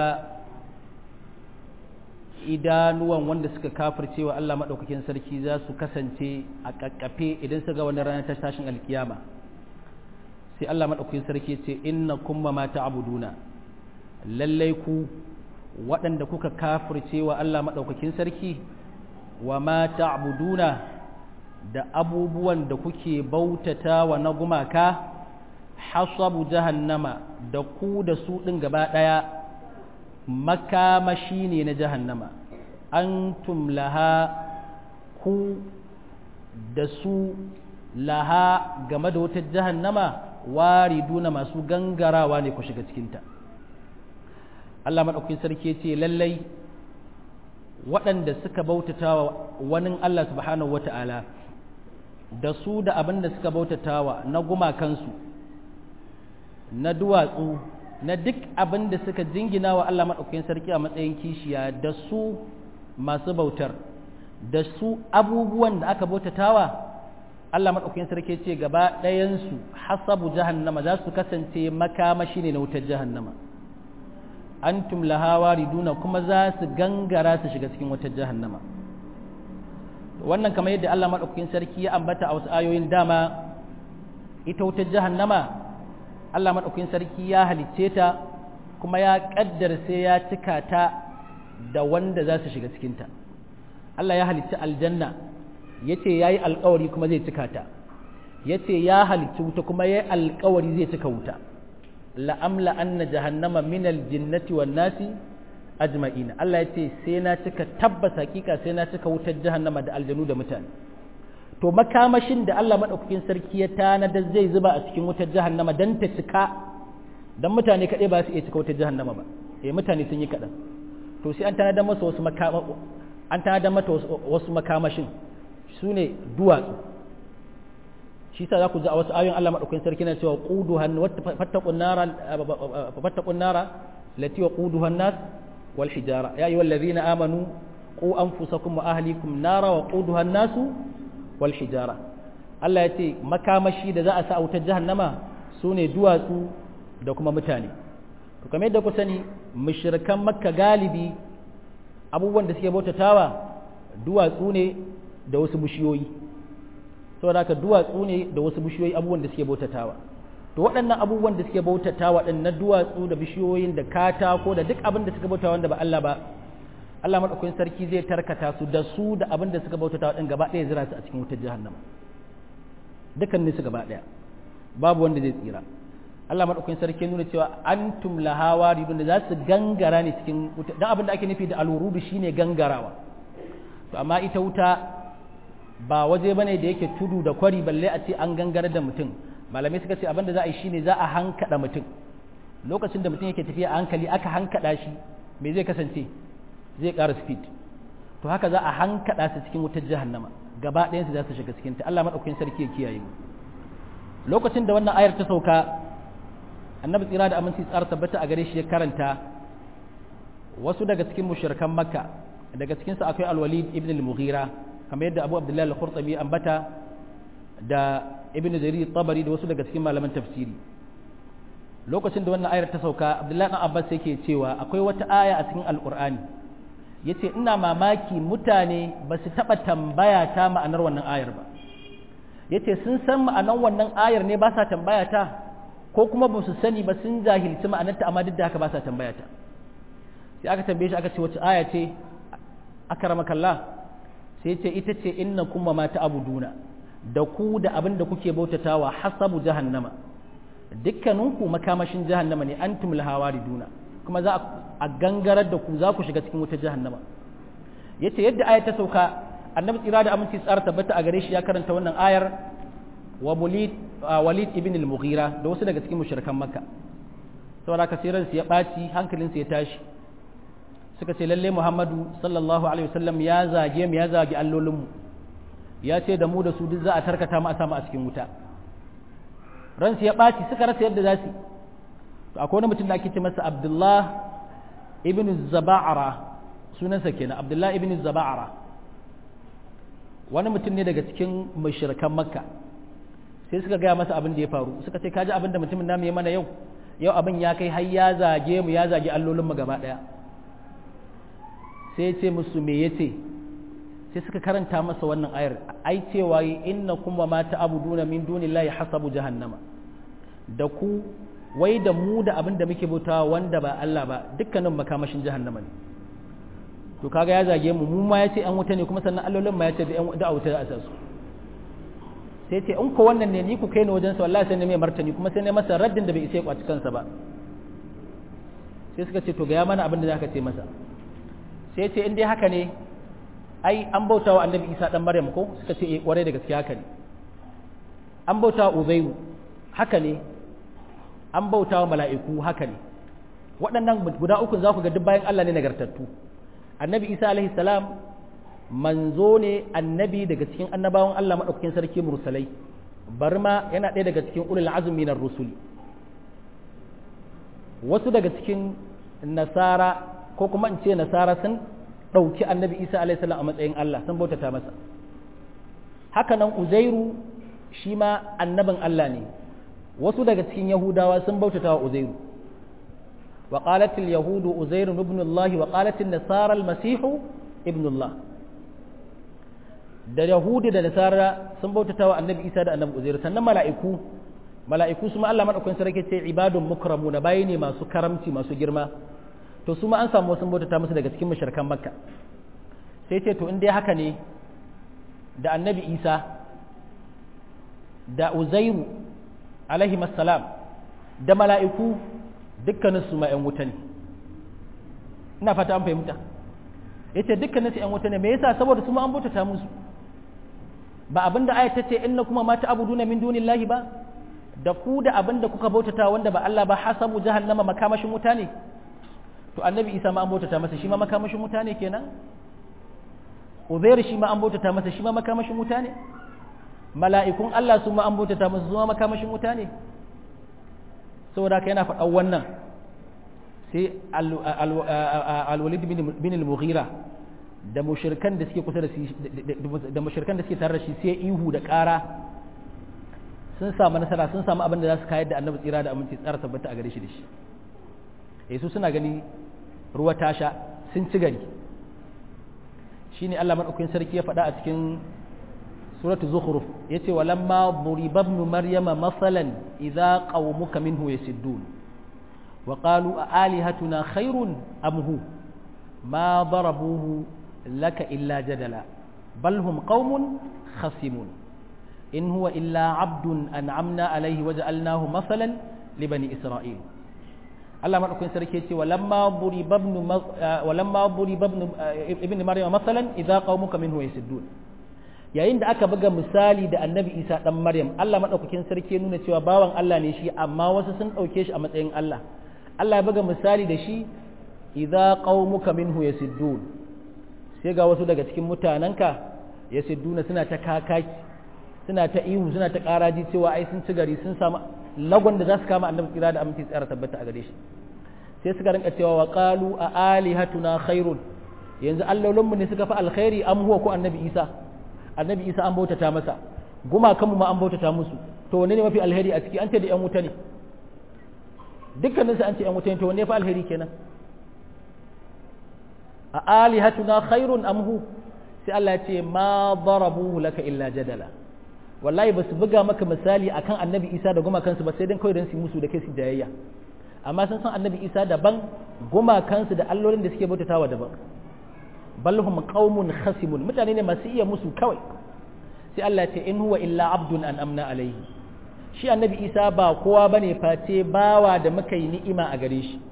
idanuwan wanda suka kafirce wa Allah maɗaukakin sarki za su kasance a ƙaƙƙafe idan su ga wani ranar ta tashin alkiyama sai Allah maɗaukakin sarki ce inna kuma ma ta'buduna lallai ku waɗanda kuka kafirce wa Allah maɗaukakin sarki wa ma ta'buduna da abubuwan da kuke bautata wa na gumaka hasabu jahannama da ku da su ɗin gaba ɗaya makamashi ne na jahannama antum laha ku da su laha game da wata jahannama wariduna masu gangarawa ne ku shiga cikinta Allah maɗaukakin sarki ce lallai waɗanda suka bautata wa wani Allah subhanahu wata'ala da su da abin da suka bautatawa na gumakansu na duwatsu na duk abin da suka jingina wa Allah maɗaukakin sarki a matsayin kishiya da su masu bautar da su abubuwan da aka bautatawa Allah maɗaukakin sarki ce gaba ɗayansu hasabu jahannama za su kasance makamashi ne na wutar jahannama antum laha wariduna kuma za su gangara su shiga cikin wutar jahannama wannan kamar yadda Allah maɗaukakin sarki ya ambata a wasu ayoyin dama ita wutar jahannama Allah maɗaukakin sarki ya halicce ta kuma ya ƙaddar sai ya cika ta da wanda za su shiga cikinta Allah ya halicci aljanna ya ce ya yi alkawari kuma zai cika ta ya ce ya halicci wuta kuma ya yi alkawari zai cika wuta la'amla anna jahannama minal jinnati wan nasi ajma'ina Allah ya ce sai na cika tabbas hakika sai na cika wutar jahannama da aljanu da mutane to makamashin da Allah madaukakin sarki ya tanada zai zuba a cikin wutar jahannama dan ta cika dan mutane kadai ba su iya cika wutar jahannama ba eh mutane sun yi kadan to sai an tanada masa wasu makama an tanada mata wasu makamashin sune duwatsu shi sa za ku ji a wasu ayoyin Allah madaukakin sarki na cewa quduhan fattaqun nara fattaqun nara lati waquduha an-nas wal hijara ya ayyuhal ladhina amanu qu anfusakum wa ahlikum nara waquduha an-nas wal hijara Allah ya ce makamashi da za a sa a wutar jahannama sune duwatsu da kuma mutane to kamar yadda ku sani mushrikan makka galibi abubuwan da suke bautatawa duwatsu ne da wasu bishiyoyi saboda haka duwatsu ne da wasu bishiyoyi abubuwan da suke bautatawa to waɗannan abubuwan da suke bautatawa ɗin na duwatsu da bishiyoyin da katako da duk abin da suka bautawa wanda ba Allah ba Allah madaukakin sarki zai tarkata su da su da abin da suka bautatawa ɗin gaba ɗaya zira su a cikin wutar jahannama dukkanin su gaba ɗaya babu wanda zai tsira Allah madaukakin sarki nuna cewa antum laha waridun da za su gangara ne cikin wuta dan abin da ake nufi da alwurudu shine gangarawa to amma ita wuta ba waje bane da yake tudu da kwari balle a ce an gangara da mutum malamai suka ce abinda za a yi shine za a hankada mutum lokacin da mutum yake tafiya a hankali aka hankada shi me zai kasance zai ƙara speed to haka za a hankada su cikin wutar jahannama gaba ɗayan su za su shiga cikin ta Allah madaukakin sarki ya kiyaye mu lokacin da wannan ayar ta sauka annabi tsira da aminci tsara tabbata a gare shi ya karanta wasu daga cikin mushrikan makka daga cikin su akwai al-walid ibn al-mughira kamar yadda abu abdullahi al-khurtabi ambata da ibn jarir tabari da wasu daga cikin malaman tafsiri lokacin da wannan ayar ta sauka abdullahi dan abbas yake cewa akwai wata aya a cikin alqur'ani yace ina mamaki mutane ba su taba tambaya ta ma'anar wannan ayar ba yace sun san ma'anar wannan ayar ne ba sa tambaya ta ko kuma ba su sani ba sun jahilci ma'anarta amma duk da haka ba sa tambaya ta sai aka tambaye shi aka ce wace aya ce akramakallah sai ce ita ce inna kuma ma ta'buduna da ku da abin da kuke bautatawa hasabu jahannama dukkaninku makamashin jahannama ne antum lahawariduna kuma za a gangarar da ku za ku shiga cikin wutar jahannama yace yadda ayat ta sauka annabi tsira da aminci tsara tabbata a gare shi ya karanta wannan ayar wa walid walid ibn al-mughira da wasu daga cikin mushrikan makka saboda haka sai ransu ya baci hankalinsa ya tashi suka ce lalle muhammadu sallallahu alaihi wasallam ya zage mu ya zage allolinmu ya ce da mu da su duk za a tarkata mu a samu a cikin wuta ransu ya baci suka rasa yadda za su to akwai wani mutum da ake ce masa abdullah ibn zaba'ara sunansa kenan abdullah ibn zaba'ara wani mutum ne daga cikin mashirkan makka sai suka gaya masa abin da ya faru suka ce kaji abin da mutumin namu ya mana yau yau abin ya kai har ya zage mu ya zage allolinmu gaba daya sai ce musu me yace sai suka karanta masa wannan ayar ai cewa inna kuma ma ta'buduna min dunillahi hasabu jahannama da ku wai da mu da abin da muke bautawa wanda ba Allah ba dukkanin makamashin jahannama ne to kaga ya zage mu mu ma yace an wuta ne kuma sannan allolin ma yace da yan da wuta za su sai ce in ko wannan ne ni ku kai ni wajen sa wallahi sai ne mai martani kuma sai ne masa raddin da bai isa ya kwaci kansa ba sai suka ce to ga ya mana abin da zaka ce masa sai ce in dai haka ne ai an bauta wa annabi isa dan maryam ko suka ce eh kwarai da gaske haka ne an bauta wa uzairu haka ne an bauta wa mala'iku haka ne waɗannan guda uku za ku ga duk bayan Allah ne nagartattu annabi isa alaihi salam manzo ne annabi daga cikin annabawan Allah maɗaukakin sarki mursalai bari ma yana ɗaya daga cikin ulul azumi na rusuli wasu daga cikin nasara ko kuma in ce nasara sun ɗauki annabi isa alaihi salam a matsayin Allah sun bautata masa haka nan uzairu shi ma annabin Allah ne wasu daga cikin yahudawa sun bautata wa uzairu wa qalat al yahudu uzairu ibn Allah wa qalat an nasara al masih ibn Allah da yahudi da nasara sun bautata wa annabi isa da annabi uzairu sannan mala'iku mala'iku su ma Allah madaukakin sarki ce ibadun mukramuna bayi ne masu karamci masu girma to su ma an samu wasu bautata musu daga cikin mushrikan makka sai ce to in dai haka ne da annabi isa da uzairu alaihi salam da mala'iku dukkanin su ma 'yan wuta ne ina fata an fahimta ya ce dukkanin su 'yan wuta ne me yasa saboda su ma an bautata musu ba abinda ayat ta ce inna kuma mata abuduna min dunillahi ba da ku da abinda kuka bautata wanda ba Allah ba hasabu jahannama makamashin wuta ne to annabi isa ma an bautata masa shi ma makamashin wuta ne kenan uzair shi ma an bautata masa shi ma makamashin wuta ne mala'ikun Allah su ma an bautata masa su ma makamashin wuta ne saboda ka yana faɗan wannan sai alwalid bin al-mughira da mushirkan da suke kusa da shi da mushirkan da suke tare da shi sai ihu da ƙara sun samu nasara sun samu abin da za su kayar da annabi tsira da aminci tsara tabbata a gare shi da shi eh su suna gani ruwa ta sha sun ci gari shine Allah madaukakin sarki ya faɗa a cikin suratul zukhruf yace walamma duriba ibn maryama masalan idza qaumuka minhu yasiddun wa qalu a alihatuna khairun am hu ma darabuhu laka illa jadala bal hum qaumun khasimun in huwa illa abdun an'amna alayhi waja'alnahu masalan li bani isra'il Allah madaukakin sarki yace walamma duriba ibn walamma duriba ibn maryama masalan idza qaumuka minhu yasiddun yayin da aka buga misali da annabi isa dan maryam Allah madaukakin sarki ya nuna cewa bawan Allah ne shi amma wasu sun dauke shi a matsayin Allah Allah ya buga misali da shi idza qaumuka minhu yasiddun sai ga wasu daga cikin mutananka yasidduna suna ta kakaki suna ta ihu suna ta karaji cewa ai sun ci gari sun samu lagon da za su kama annabi kira da aminci tsara tabbata a gare shi sai suka rinka cewa wa qalu a alihatuna khairun yanzu allolinmu ne suka fi alkhairi am huwa ko annabi isa annabi isa an bautata masa gumakanmu ma an bautata musu to wanne ne mafi alheri a ciki an ce da yan wuta ne dukkaninsu an ce yan wuta ne to wanne ya fi alheri kenan a alihatuna khairun amhu sai Allah ya ce ma darabuhu laka illa jadala wallahi ba su buga maka misali akan annabi isa da gumakansu ba sai dan kawai dan su musu da kai su jayayya amma sun san annabi isa daban gumakansu da allolin da suke bautatawa daban bal hum qaumun khasimun mutane ne masu iya musu kawai sai Allah ya ce in huwa illa abdun an amna alaihi shi annabi isa ba kowa bane face bawa da muka yi ni'ima a gare shi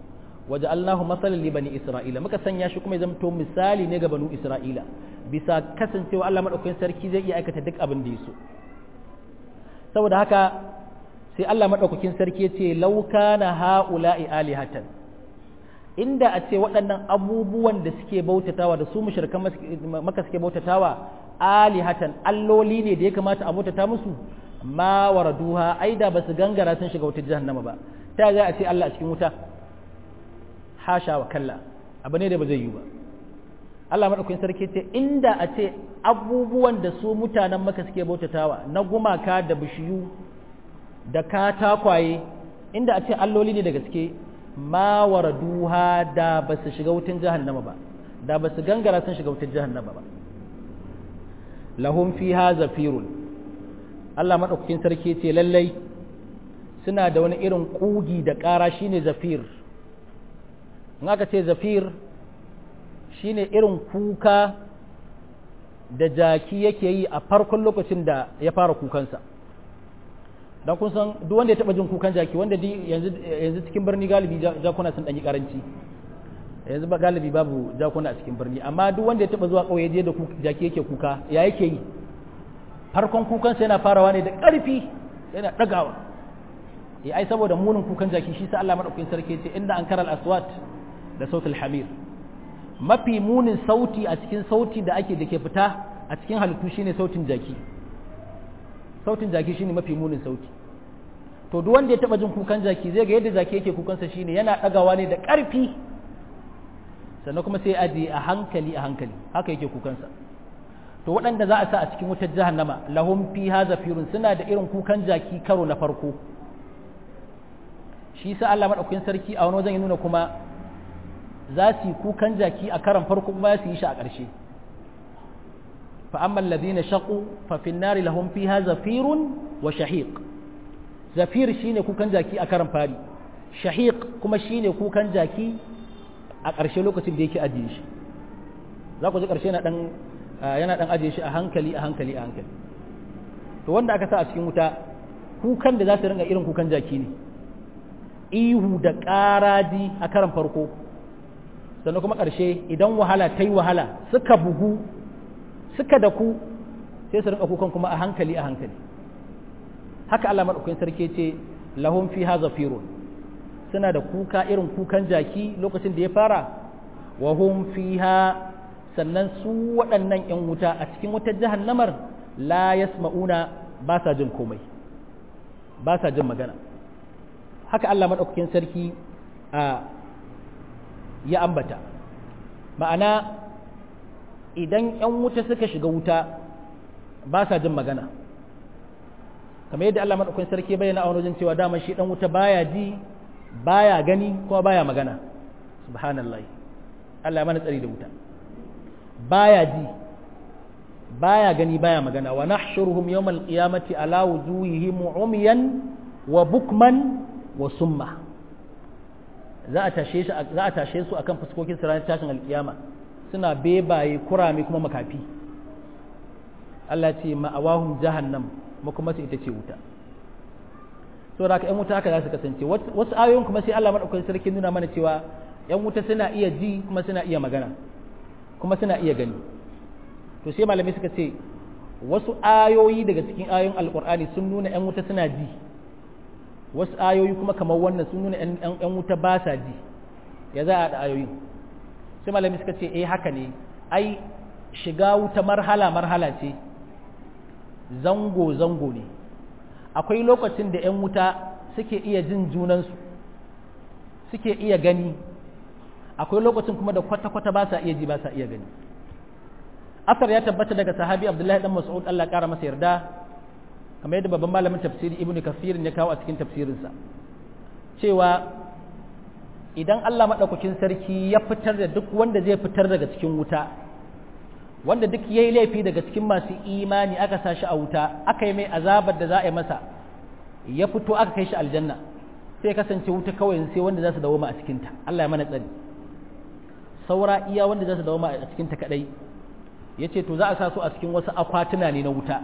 waja'alnahu masalan li bani isra'ila muka sanya shi kuma ya zamto misali ne ga banu isra'ila bisa kasancewa Allah madaukakin sarki zai iya aikata duk abin da ya so saboda haka sai Allah madaukakin sarki ya ce law kana haula'i alihatan inda a ce waɗannan abubuwan da suke bautatawa da su mushrikan maka suke bautatawa alihatan alloli ne da ya kamata a bautata musu ma waraduha aida ba su gangara sun shiga wutar jahannama ba ta za a ce Allah a cikin wuta hasha wa kalla abu ne da ba zai yi ba Allah madaukakin sarki ce inda a ce abubuwan da su mutanen maka suke bautatawa na gumaka da bishiyu da katakwaye inda a ce alloli ne da gaske ma waraduha da ba su shiga wutar jahannama ba da ba su gangara sun shiga wutar jahannama ba lahum fiha zafirun Allah madaukakin sarki ce lallai suna da wani irin kugi da ƙara shine zafir in aka ce zafir shine irin kuka da jaki yake yi a farkon lokacin da ya fara kukansa don kun san duk wanda ya taba jin kukan jaki wanda yanzu cikin birni galibi jakuna sun ɗanyi karanci yanzu ba galibi babu jakuna a cikin birni amma duk wanda ya taba zuwa ƙauye je da jaki yake kuka ya yake yi farkon kukansa yana farawa ne da ƙarfi yana ɗagawa ya ai saboda munin kukan jaki shi sa Allah madaukakin sarki ce inda an karal aswat da sautul hamir mafi munin sauti a cikin sauti da ake da ke fita a cikin halittu shine sautin jaki sautin jaki shine mafi munin sauti to duk wanda ya taba jin kukan jaki zai ga yadda jaki yake kukansa shine yana ɗagawa ne da ƙarfi sannan kuma sai aje a hankali a hankali haka yake kukansa to waɗanda za a sa a cikin wutar jahannama lahum fiha zafirun suna da irin kukan jaki karo na farko shi sa Allah madaukakin sarki a wani wajen ya nuna kuma za su yi kukan jaki a karan farko kuma su yi shi a ƙarshe fa amma alladhina shaqu fa fi an-nari lahum fiha zafirun wa shahiq zafir shine kukan jaki a karan fari shahiq kuma shine kukan jaki a ƙarshe lokacin da yake ajiye shi za ku ji ƙarshe na dan yana dan ajiye shi a hankali a hankali a hankali to wanda aka sa a cikin wuta kukan da za su ringa irin kukan jaki ne ihu da ƙaraji a karan farko sannan kuma ƙarshe idan wahala ta yi wahala suka bugu suka da ku sai su rinka kukan kuma a hankali a hankali haka Allah maɗaukakin sarki ce lahum fiha zafirun suna da kuka irin kukan jaki lokacin da ya fara wa hum fiha sannan su waɗannan 'yan wuta a cikin wutar jahannamar la yasma'una ba sa jin komai ba sa jin magana haka Allah maɗaukakin sarki a ya ambata ma'ana idan 'yan wuta suka shiga wuta ba sa jin magana kamar yadda Allah maɗaukakin sarki bayyana a wani wajen cewa dama shi ɗan wuta baya ji baya gani kuma baya magana subhanallah Allah ya mana tsari da wuta baya ji baya gani baya magana wa nahshuruhum yawmal qiyamati ala wujuhihim umyan wa bukman wa summa za a tashe shi za a tashe su akan fuskokin su ranar tashin alkiyama suna bebaye kurame kuma makafi Allah ce ma'awahum jahannam kuma su ita ce wuta so da ƴan wuta haka za su kasance wasu ayoyin kuma sai Allah madaukakin sarki nuna mana cewa ƴan wuta suna iya ji kuma suna iya magana kuma suna iya gani to sai malamai suka ce wasu ayoyi daga cikin ayoyin alkur'ani sun nuna ƴan wuta suna ji wasu ayoyi kuma kamar wannan sun nuna ƴan wuta ba sa ji ya za a da ayoyin sai malamai suka ce eh haka ne ai shiga wuta marhala marhala ce zango zango ne akwai lokacin da 'yan wuta suke iya jin junansu suke iya gani akwai lokacin kuma da kwata-kwata ba sa iya ji ba sa iya gani asar ya tabbata daga sahabi abdullahi dan mas'ud Allah kara masa yarda kamar yadda babban malamin tafsiri ibnu kasir ya kawo a cikin tafsirinsa cewa idan Allah madaukakin sarki ya fitar da duk wanda zai fitar daga cikin wuta wanda duk yayi laifi daga cikin masu imani aka sa shi a wuta aka yi mai azabar da za a yi masa ya fito aka kai shi aljanna sai kasance wuta kawai sai wanda za su dawoma a cikinta Allah ya mana tsari saura iya wanda za su dawoma a cikinta kadai ya ce to za a sa su a cikin wasu akwatuna ne na wuta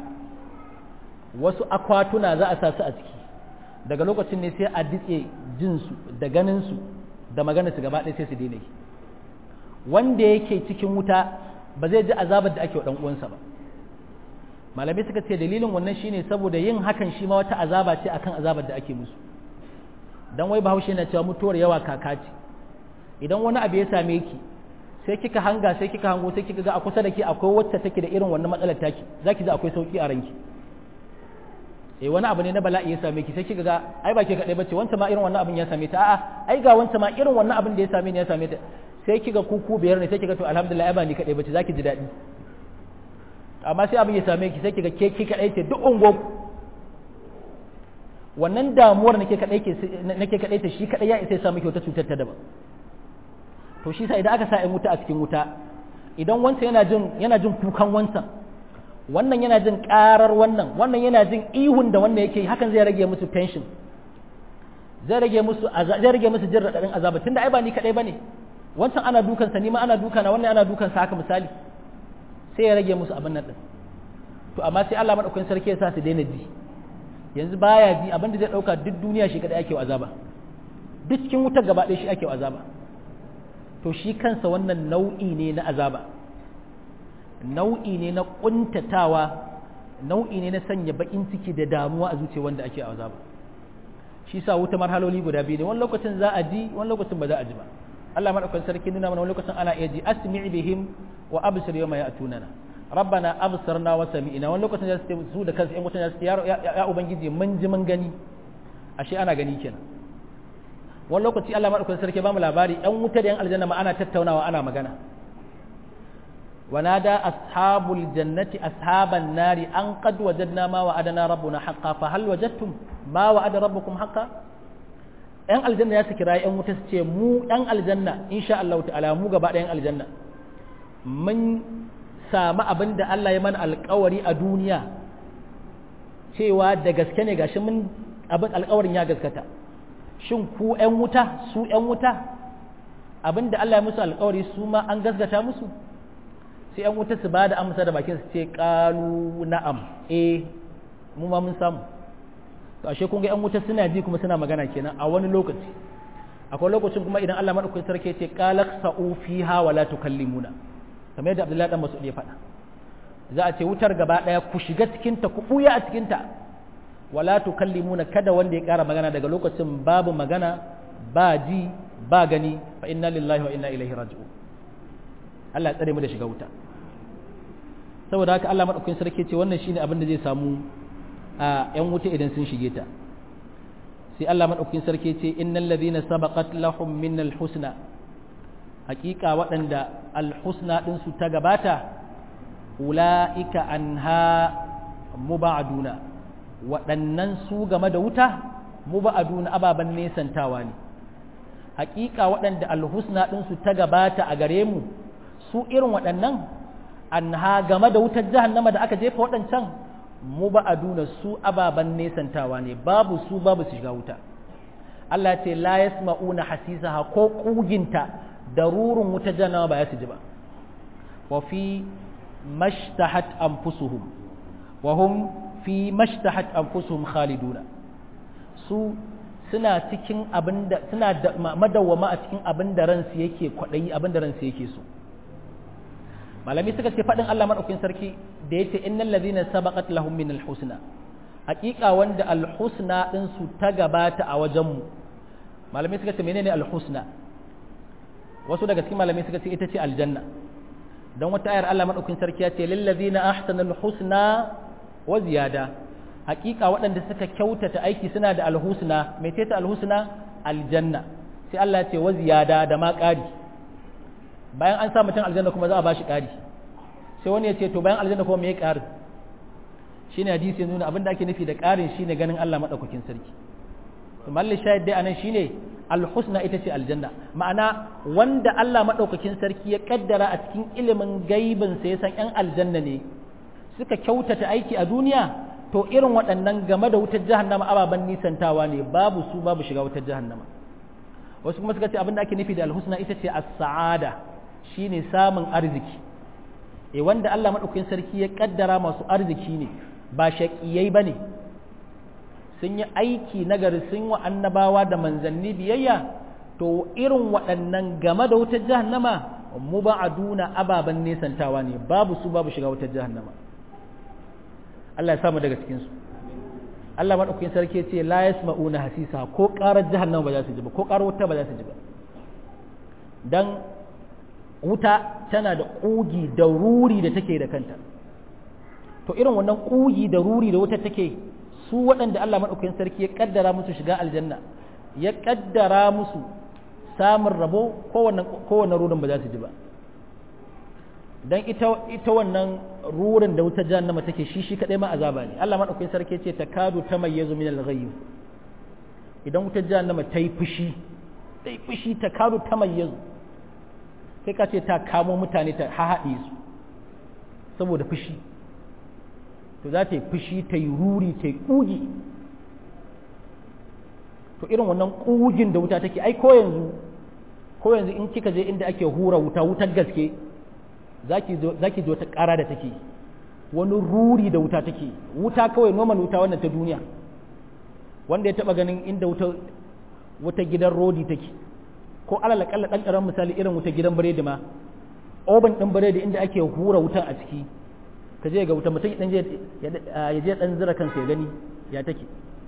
wasu akwatuna za a sa su a ciki daga lokacin ne sai a ditse jinsu da ganinsu da magana su gaba ɗaya sai su daina yi wanda yake cikin wuta ba zai ji azabar da ake wa ɗan uwansa ba malamai suka ce dalilin wannan shine saboda yin hakan shi ma wata azaba ce akan azabar da ake musu dan wai bahaushe na cewa mutuwar yawa kaka ce idan wani abu ya same ki sai kika hanga sai kika hango sai kika ga a kusa da ke akwai wacce take da irin wannan matsalar taki zaki ji akwai sauki a ranki eh wani abu ne na bala'i ya same ki sai kika ga ai ba ke kadai bace wanta ma irin wannan abin ya same ta a'a ai ga wanta ma irin wannan abin da ya same ni ya same ta sai kika kuku biyar ne sai kika to alhamdulillah ai ba ni kadai bace zaki ji daɗi amma sai abin ya same ki sai kiga ke ki kadai ce duk ungo wannan damuwar nake kadai ke nake kadai ta shi kadai ya isa ya samu wata cutar ta daban to shi sa idan aka sa in wuta a cikin wuta idan wancan yana jin yana jin kukan wancan wannan yana jin karar wannan wannan yana jin ihun da wannan yake hakan zai rage musu tension zai rage musu zai rage musu jin radadin azaba tunda ai ba ni kadai bane wancan ana dukansa ni ma ana dukana wannan ana dukansa haka misali sai ya rage musu abin nan din to amma sai Allah madaukakin sarki ya sa su daina ji yanzu baya ji abin da zai dauka duk duniya shi kadai ake wa azaba duk cikin wutar gaba ɗaya shi ake wa azaba to shi kansa wannan nau'i ne na azaba nau'i ne na kuntatawa nau'i ne na sanya bakin ciki da damuwa a zuciya wanda ake azaba shi sa wuta marhaloli guda biyu ne wani lokacin za a ji wani lokacin ba za a ji ba Allah madaukakin sarki nuna mana wani lokacin ana iya ji asmi' bihim wa absir yawma ya'tunana rabbana absarna wa sami'na wani lokacin da su da kansu ƴan mutane su ya ya ubangiji mun ji mun gani ashe ana gani kenan wani lokaci Allah madaukakin sarki ba mu labari ƴan wuta da ƴan aljanna ma ana tattaunawa ana magana ونادى أصحاب الجنة أصحاب النار أن قد وجدنا ما وعدنا ربنا حقا فهل وجدتم ما وعد ربكم حقا ‘yan aljanna ya su kira ‘yan wuta su ce mu ‘yan aljanna insha Allah ta'ala mu gaba ɗayan aljanna mun sami abin da Allah ya mana alkawari a duniya cewa da gaske ne gashi mun abin alkawarin ya gaskata shin ku ‘yan wuta su ‘yan wuta abin da Allah ya musu alkawari su ma an gaskata musu sai ‘yan wuta su ba da amsa da bakin su ce ƙalu na'am eh mu ma mun samu to ashe kun ga yan wuta suna ji kuma suna magana kenan a wani lokaci akwai lokacin kuma idan Allah madaukakin sarki ce qalaq sa'u fiha wa la tukallimuna kamar yadda Abdullahi dan Mas'ud ya faɗa za a ce wutar gaba daya ku shiga cikin ta ku buya a cikin ta wala tukallimuna kada wanda ya ƙara magana daga lokacin babu magana ba ji ba gani fa inna lillahi wa inna ilaihi raji'un Allah ya tsare mu da shiga wuta saboda haka Allah madaukakin sarki ce wannan shine abin da zai samu a ‘yan wuta idan sun shige ta sai Allah maɗaukin sarki ce innal ladhina sabaqat lahum min alhusna hakika waɗanda alhusna ɗin su ta gabata ula'ika anha mubaduna waɗannan su game da wuta mubaduna ababen nesantawa ne hakika waɗanda alhusna ɗin su ta gabata a gare mu su irin waɗannan anha game da wutar jahannama da aka jefa waɗancan mu ba a duna su ababen nesantawa ne babu su babu su shiga wuta Allah ce la yasma'una hasisaha ko kuginta da rurun wuta janawa ba ya su ji ba wa fi mashtahat anfusuhum wa hum fi mashtahat anfusuhum khaliduna su suna cikin abinda suna da madawwama a cikin abinda ransu yake kwadayi abinda ransu yake so malami suka ce faɗin Allah maɗaukin sarki da ya ce innal ladhina sabaqat lahum min alhusna haƙiƙa wanda alhusna din su ta gabata a wajen mu malami suka ce menene alhusna wasu daga cikin malami suka ce ita ce aljanna dan wata ayar Allah maɗaukin sarki ya ce lil ladhina ahsana alhusna wa ziyada haƙiƙa waɗanda suka kyautata aiki suna da alhusna mai ce ta alhusna aljanna sai Allah ya ce wa ziyada da ma ƙari bayan an sa mutum aljanna kuma za a bashi ƙari sai wani ya ce to bayan aljanna kuma me ya ƙari shine hadisi nuna abin da ake nufi da ƙarin shine ganin Allah madaukakin sarki to malli shahid dai anan shine alhusna ita ce aljanna ma'ana wanda Allah madaukakin sarki ya kaddara a cikin ilimin gaibin sa ya san yan aljanna ne suka kyautata aiki a duniya to irin waɗannan game da wutar jahannama ababen nisantawa ne babu su babu shiga wutar jahannama wasu kuma suka ce abin da ake nufi da alhusna ita ce as-sa'ada shine samun arziki e wanda Allah maɗaukakin sarki ya ƙaddara masu arziki ne ba shaƙiyai ba ne sun yi aiki nagari sun wa annabawa da manzanni biyayya to irin waɗannan game da wutar jahannama mubaduna ababan nesantawa ne babu su babu shiga wutar jahannama Allah ya samu daga cikin su Allah madaukakin sarki ya ce la yasma'una hasisa ko ƙarar jahannama ba za su ji ba ko ƙarar wuta ba za su ji ba dan wuta tana da ƙugi da ruri da take da kanta to irin wannan ƙugi da ruri da wuta take su waɗanda Allah madaukakin sarki ya kaddara musu shiga aljanna ya kaddara musu samun rabo kowane rurin ba za su ji ba don ita wannan rurin da wutar jahannama take shi shi kaɗai ma azaba ne Allah maɗaukakin sarki ce ta kadu ta mai yazo min al-ghayb idan wutar jahannama ta yi fushi ta yi fushi ta kadu ta mai yazo kai ka ce ta kamo mutane ta hahaɗe su saboda fushi to za ta yi fushi ta yi ruri ta yi ƙugi to irin wannan ƙugin da wuta take ai ko yanzu ko yanzu in kika je inda ake hura wuta wutar gaske zaki zaki ji wata ƙara da take wani ruri da wuta take wuta kawai noman wuta wannan ta duniya wanda ya taba ganin inda wuta wuta gidan rodi take ko alal kalla dan karan misali irin wuta gidan biredi ma oban din biredi inda ake hura wutan a ciki ka je ga wuta mutum dan je ya je dan zira kansa ya gani ya take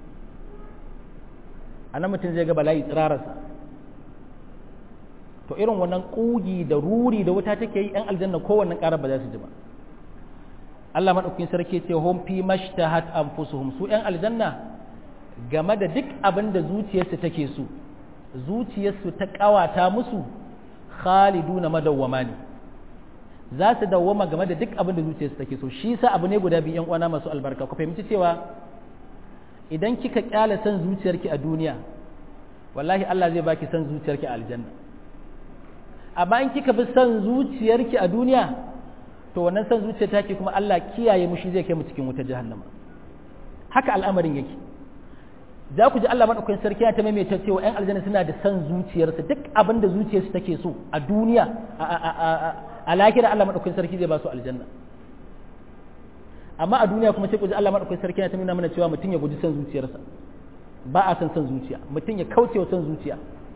a nan mutum zai ga bala'i tsirararsa to irin wannan ƙugi da ruri da wuta take yi ‘yan aljanna kowanne ƙarar ba za su ji ba Allah maɗaukin sarki ce hum fi mashtahat anfusuhum su ‘yan aljanna game da duk abin da zuciyarsu take so zuciyarsu ta ƙawata musu khaliduna madawwama ne za su dawwama game da duk abin da zuciyarsu take so shi sa abu ne guda biyu ‘yan uwana masu albarka ku fahimci cewa idan kika kyale san zuciyarki a duniya wallahi Allah zai baki san zuciyarki a aljanna amma in kika bi san zuciyarki a duniya to wannan san zuciyar take kuma Allah kiyaye mu shi zai kai mu cikin wutar jahannama haka al'amarin yake za ku ji Allah madaukakin sarki ya ta maimaita cewa ƴan aljanna suna da san zuciyarsu duk abin da zuciyarsu take so a duniya a lahira Allah madaukakin sarki zai ba su aljanna amma a duniya kuma sai ku ji Allah madaukakin sarki ya ta nuna mana cewa mutum ya guji san zuciyarsa ba a san san zuciya mutum ya kauce wa san zuciya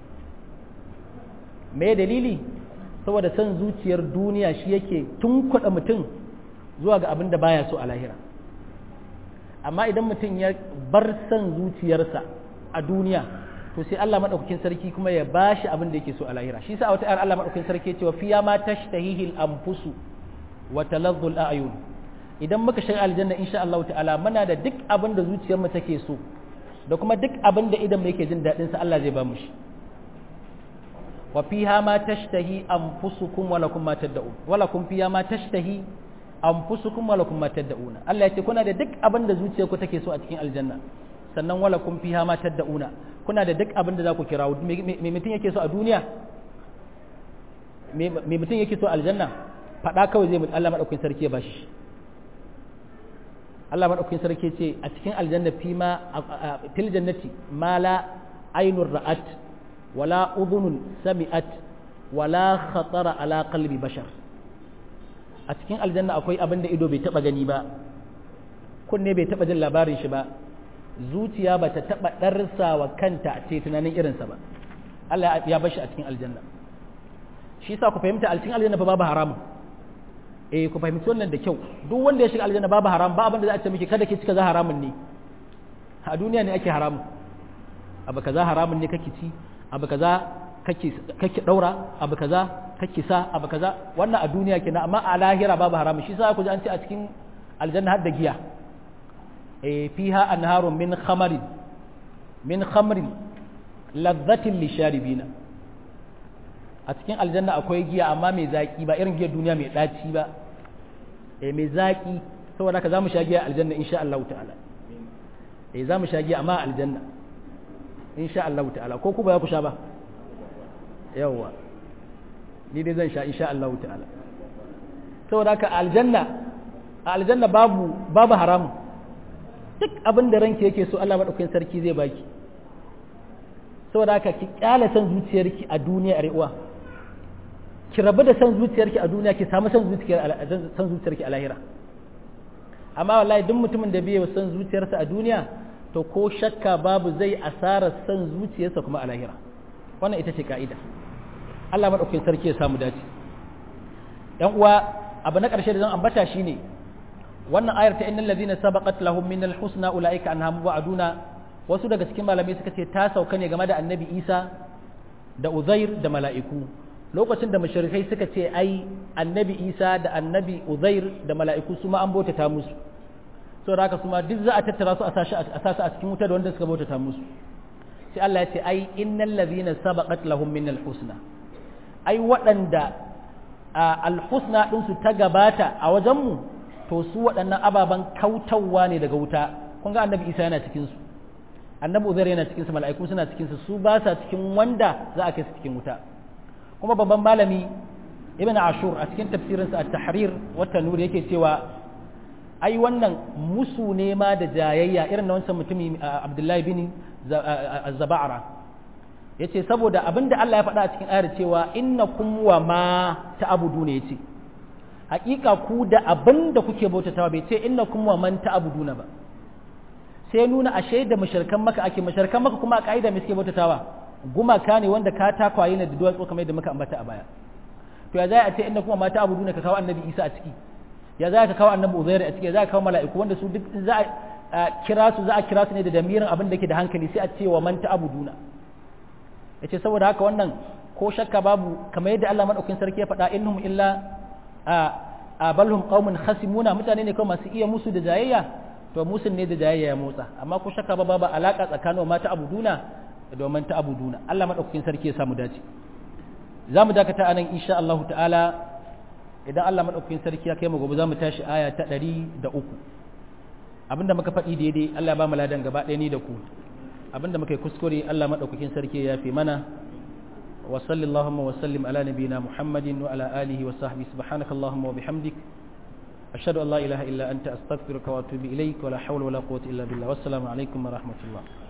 me dalili saboda san zuciyar duniya shi yake tunkuɗa mutum zuwa ga abin da baya so a lahira amma idan mutum ya bar san zuciyarsa a duniya to sai Allah madaukakin sarki kuma ya bashi abin da yake so a lahira shi sa wata ayar Allah madaukakin sarki ya ce wa fiya ma tashtahihi al-anfusu wa taladdu al-a'yun idan muka shiga aljanna insha Allah ta'ala muna da duk abin da zuciyar mu take so da kuma duk abin da idan mu yake jin daɗin sa Allah zai ba mu shi wa fiha ma tashtahi anfusukum wa lakum ma tad'un wa lakum fiha ma tashtahi anfusukum wa lakum ma tad'una Allah ya ce kuna da duk abin da zuciyarku take so a cikin aljanna sannan wa lakum fiha ma tad'una kuna da duk abin da za ku kira me mutum yake so a duniya me mutum yake so aljanna faɗa kawai zai Allah madaukakin sarki ya bashi Allah madaukakin sarki ce a cikin aljanna fi ma fil jannati ma la ainur ra'at wala udhunun sami'at wala khatara ala qalbi bashar a cikin aljanna akwai abin da ido bai taba gani ba kunne bai taba jin labarin shi ba zuciya ba ta taba darsa wa kanta ce tunanin irinsa ba Allah ya bashi a cikin aljanna shi yasa ku fahimta a cikin aljanna fa babu haramun eh ku fahimci wannan da kyau duk wanda ya shiga aljanna babu haram ba abin da za a ce miki kada ki cika za haramun ne a duniya ne ake haramun abu kaza haramun ne kake ci abu kaza kake kake daura abu kaza kake sa abu kaza wannan a duniya kenan amma a lahira babu haramun shi yasa ku ji an ce a cikin aljanna har da giya eh fiha anharun min khamarin min khamrin ladhatin lisharibina a cikin aljanna akwai giya amma mai zaki ba irin giyar duniya mai daci ba eh mai zaki saboda haka zamu sha giya aljanna insha Allah ta'ala eh zamu sha giya amma aljanna insha Allah ta'ala ko ku ba za ku sha ba yawa ni dai zan sha insha Allah ta'ala saboda haka aljanna a aljanna babu babu haramun duk abin da ranki yake so Allah madaukakin sarki zai baki saboda haka ki kyale san zuciyarki a duniya a re'uwa ki rabu da san zuciyarki a duniya ki samu san zuciyarki san zuciyarki a lahira amma wallahi duk mutumin da bai san zuciyarsa a duniya to ko shakka babu zai asara san zuciyarsa kuma a lahira wannan ita ce ka'ida Allah madaukakin sarki ya samu dace yan uwa abu na ƙarshe da zan ambata shine wannan ayar ta innal ladina sabaqat lahum minal husna ulaika anha mubaduna wasu daga cikin malamai suka ce ta sauka ne game da annabi Isa da Uzair da mala'iku lokacin da mushrikai suka ce ai annabi Isa da annabi Uzair da mala'iku su ma an bautata musu saboda haka su ma duk za a tattara su a sashi a sasu a cikin wuta da wanda suka bautata musu sai Allah ya ce ai innal ladhina sabaqat lahum minal husna ai waɗanda alhusna ɗinsu ta gabata a wajenmu to su waɗannan ababen kautawa ne daga wuta kun ga annabi isa yana cikinsu annabi uzair yana cikinsu mala'iku suna cikinsu su ba sa cikin wanda za a kai su cikin wuta kuma babban malami ibn ashur a cikin tafsirinsa at-tahrir wa tanur yake cewa ai wannan musu ne ma da jayayya irin na wancan mutumi abdullahi bin zaba'ara ya ce saboda abinda Allah ya faɗa a cikin ayar cewa inna kum wa ma ta'budu ne yace hakika ku da abinda kuke bautatawa bai ce inna kum wa man ta'buduna ba sai nuna ashe da mushrikan maka ake mushrikan maka kuma a kaida me suke bautatawa gumaka ne wanda ka takwaye ne da duwatsu kamar yadda muka ambata a baya to ya za a ce inna kum wa ma ta'buduna ka kawo annabi Isa a ciki ya za ka kawo annabi Uzair a ciki ya za ka kawo mala'iku wanda su duk za a kira su za a kira su ne da damirin abin da ke da hankali sai a ce wa man ta'buduna ya ce saboda haka wannan ko shakka babu kamar yadda Allah maɗaukin sarki ya faɗa innahum illa a balhum qaumun khasimuna mutane ne kawai masu iya musu da jayayya to musun ne da jayayya ya motsa amma ko shakka babu ba alaka tsakanin ma ta abuduna da domin ta abuduna Allah maɗaukin sarki ya samu dace za mu dakata anan insha Allah ta'ala idan Allah maɗaukin sarki ya kai mu gobe za mu tashi aya ta ɗari da uku abinda muka faɗi daidai Allah ya ba mu ladan gaba ɗaya ni da ku abinda muka yi kuskure Allah maɗaukakin sarki ya fi mana wa sallallahu wa sallim ala nabiyina muhammadin wa ala alihi wa sahbihi subhanaka allahumma wa bihamdik ashhadu an la ilaha illa anta astaghfiruka wa atubu ilaik wa la hawla wa la quwwata illa billah wassalamu alaikum wa rahmatullah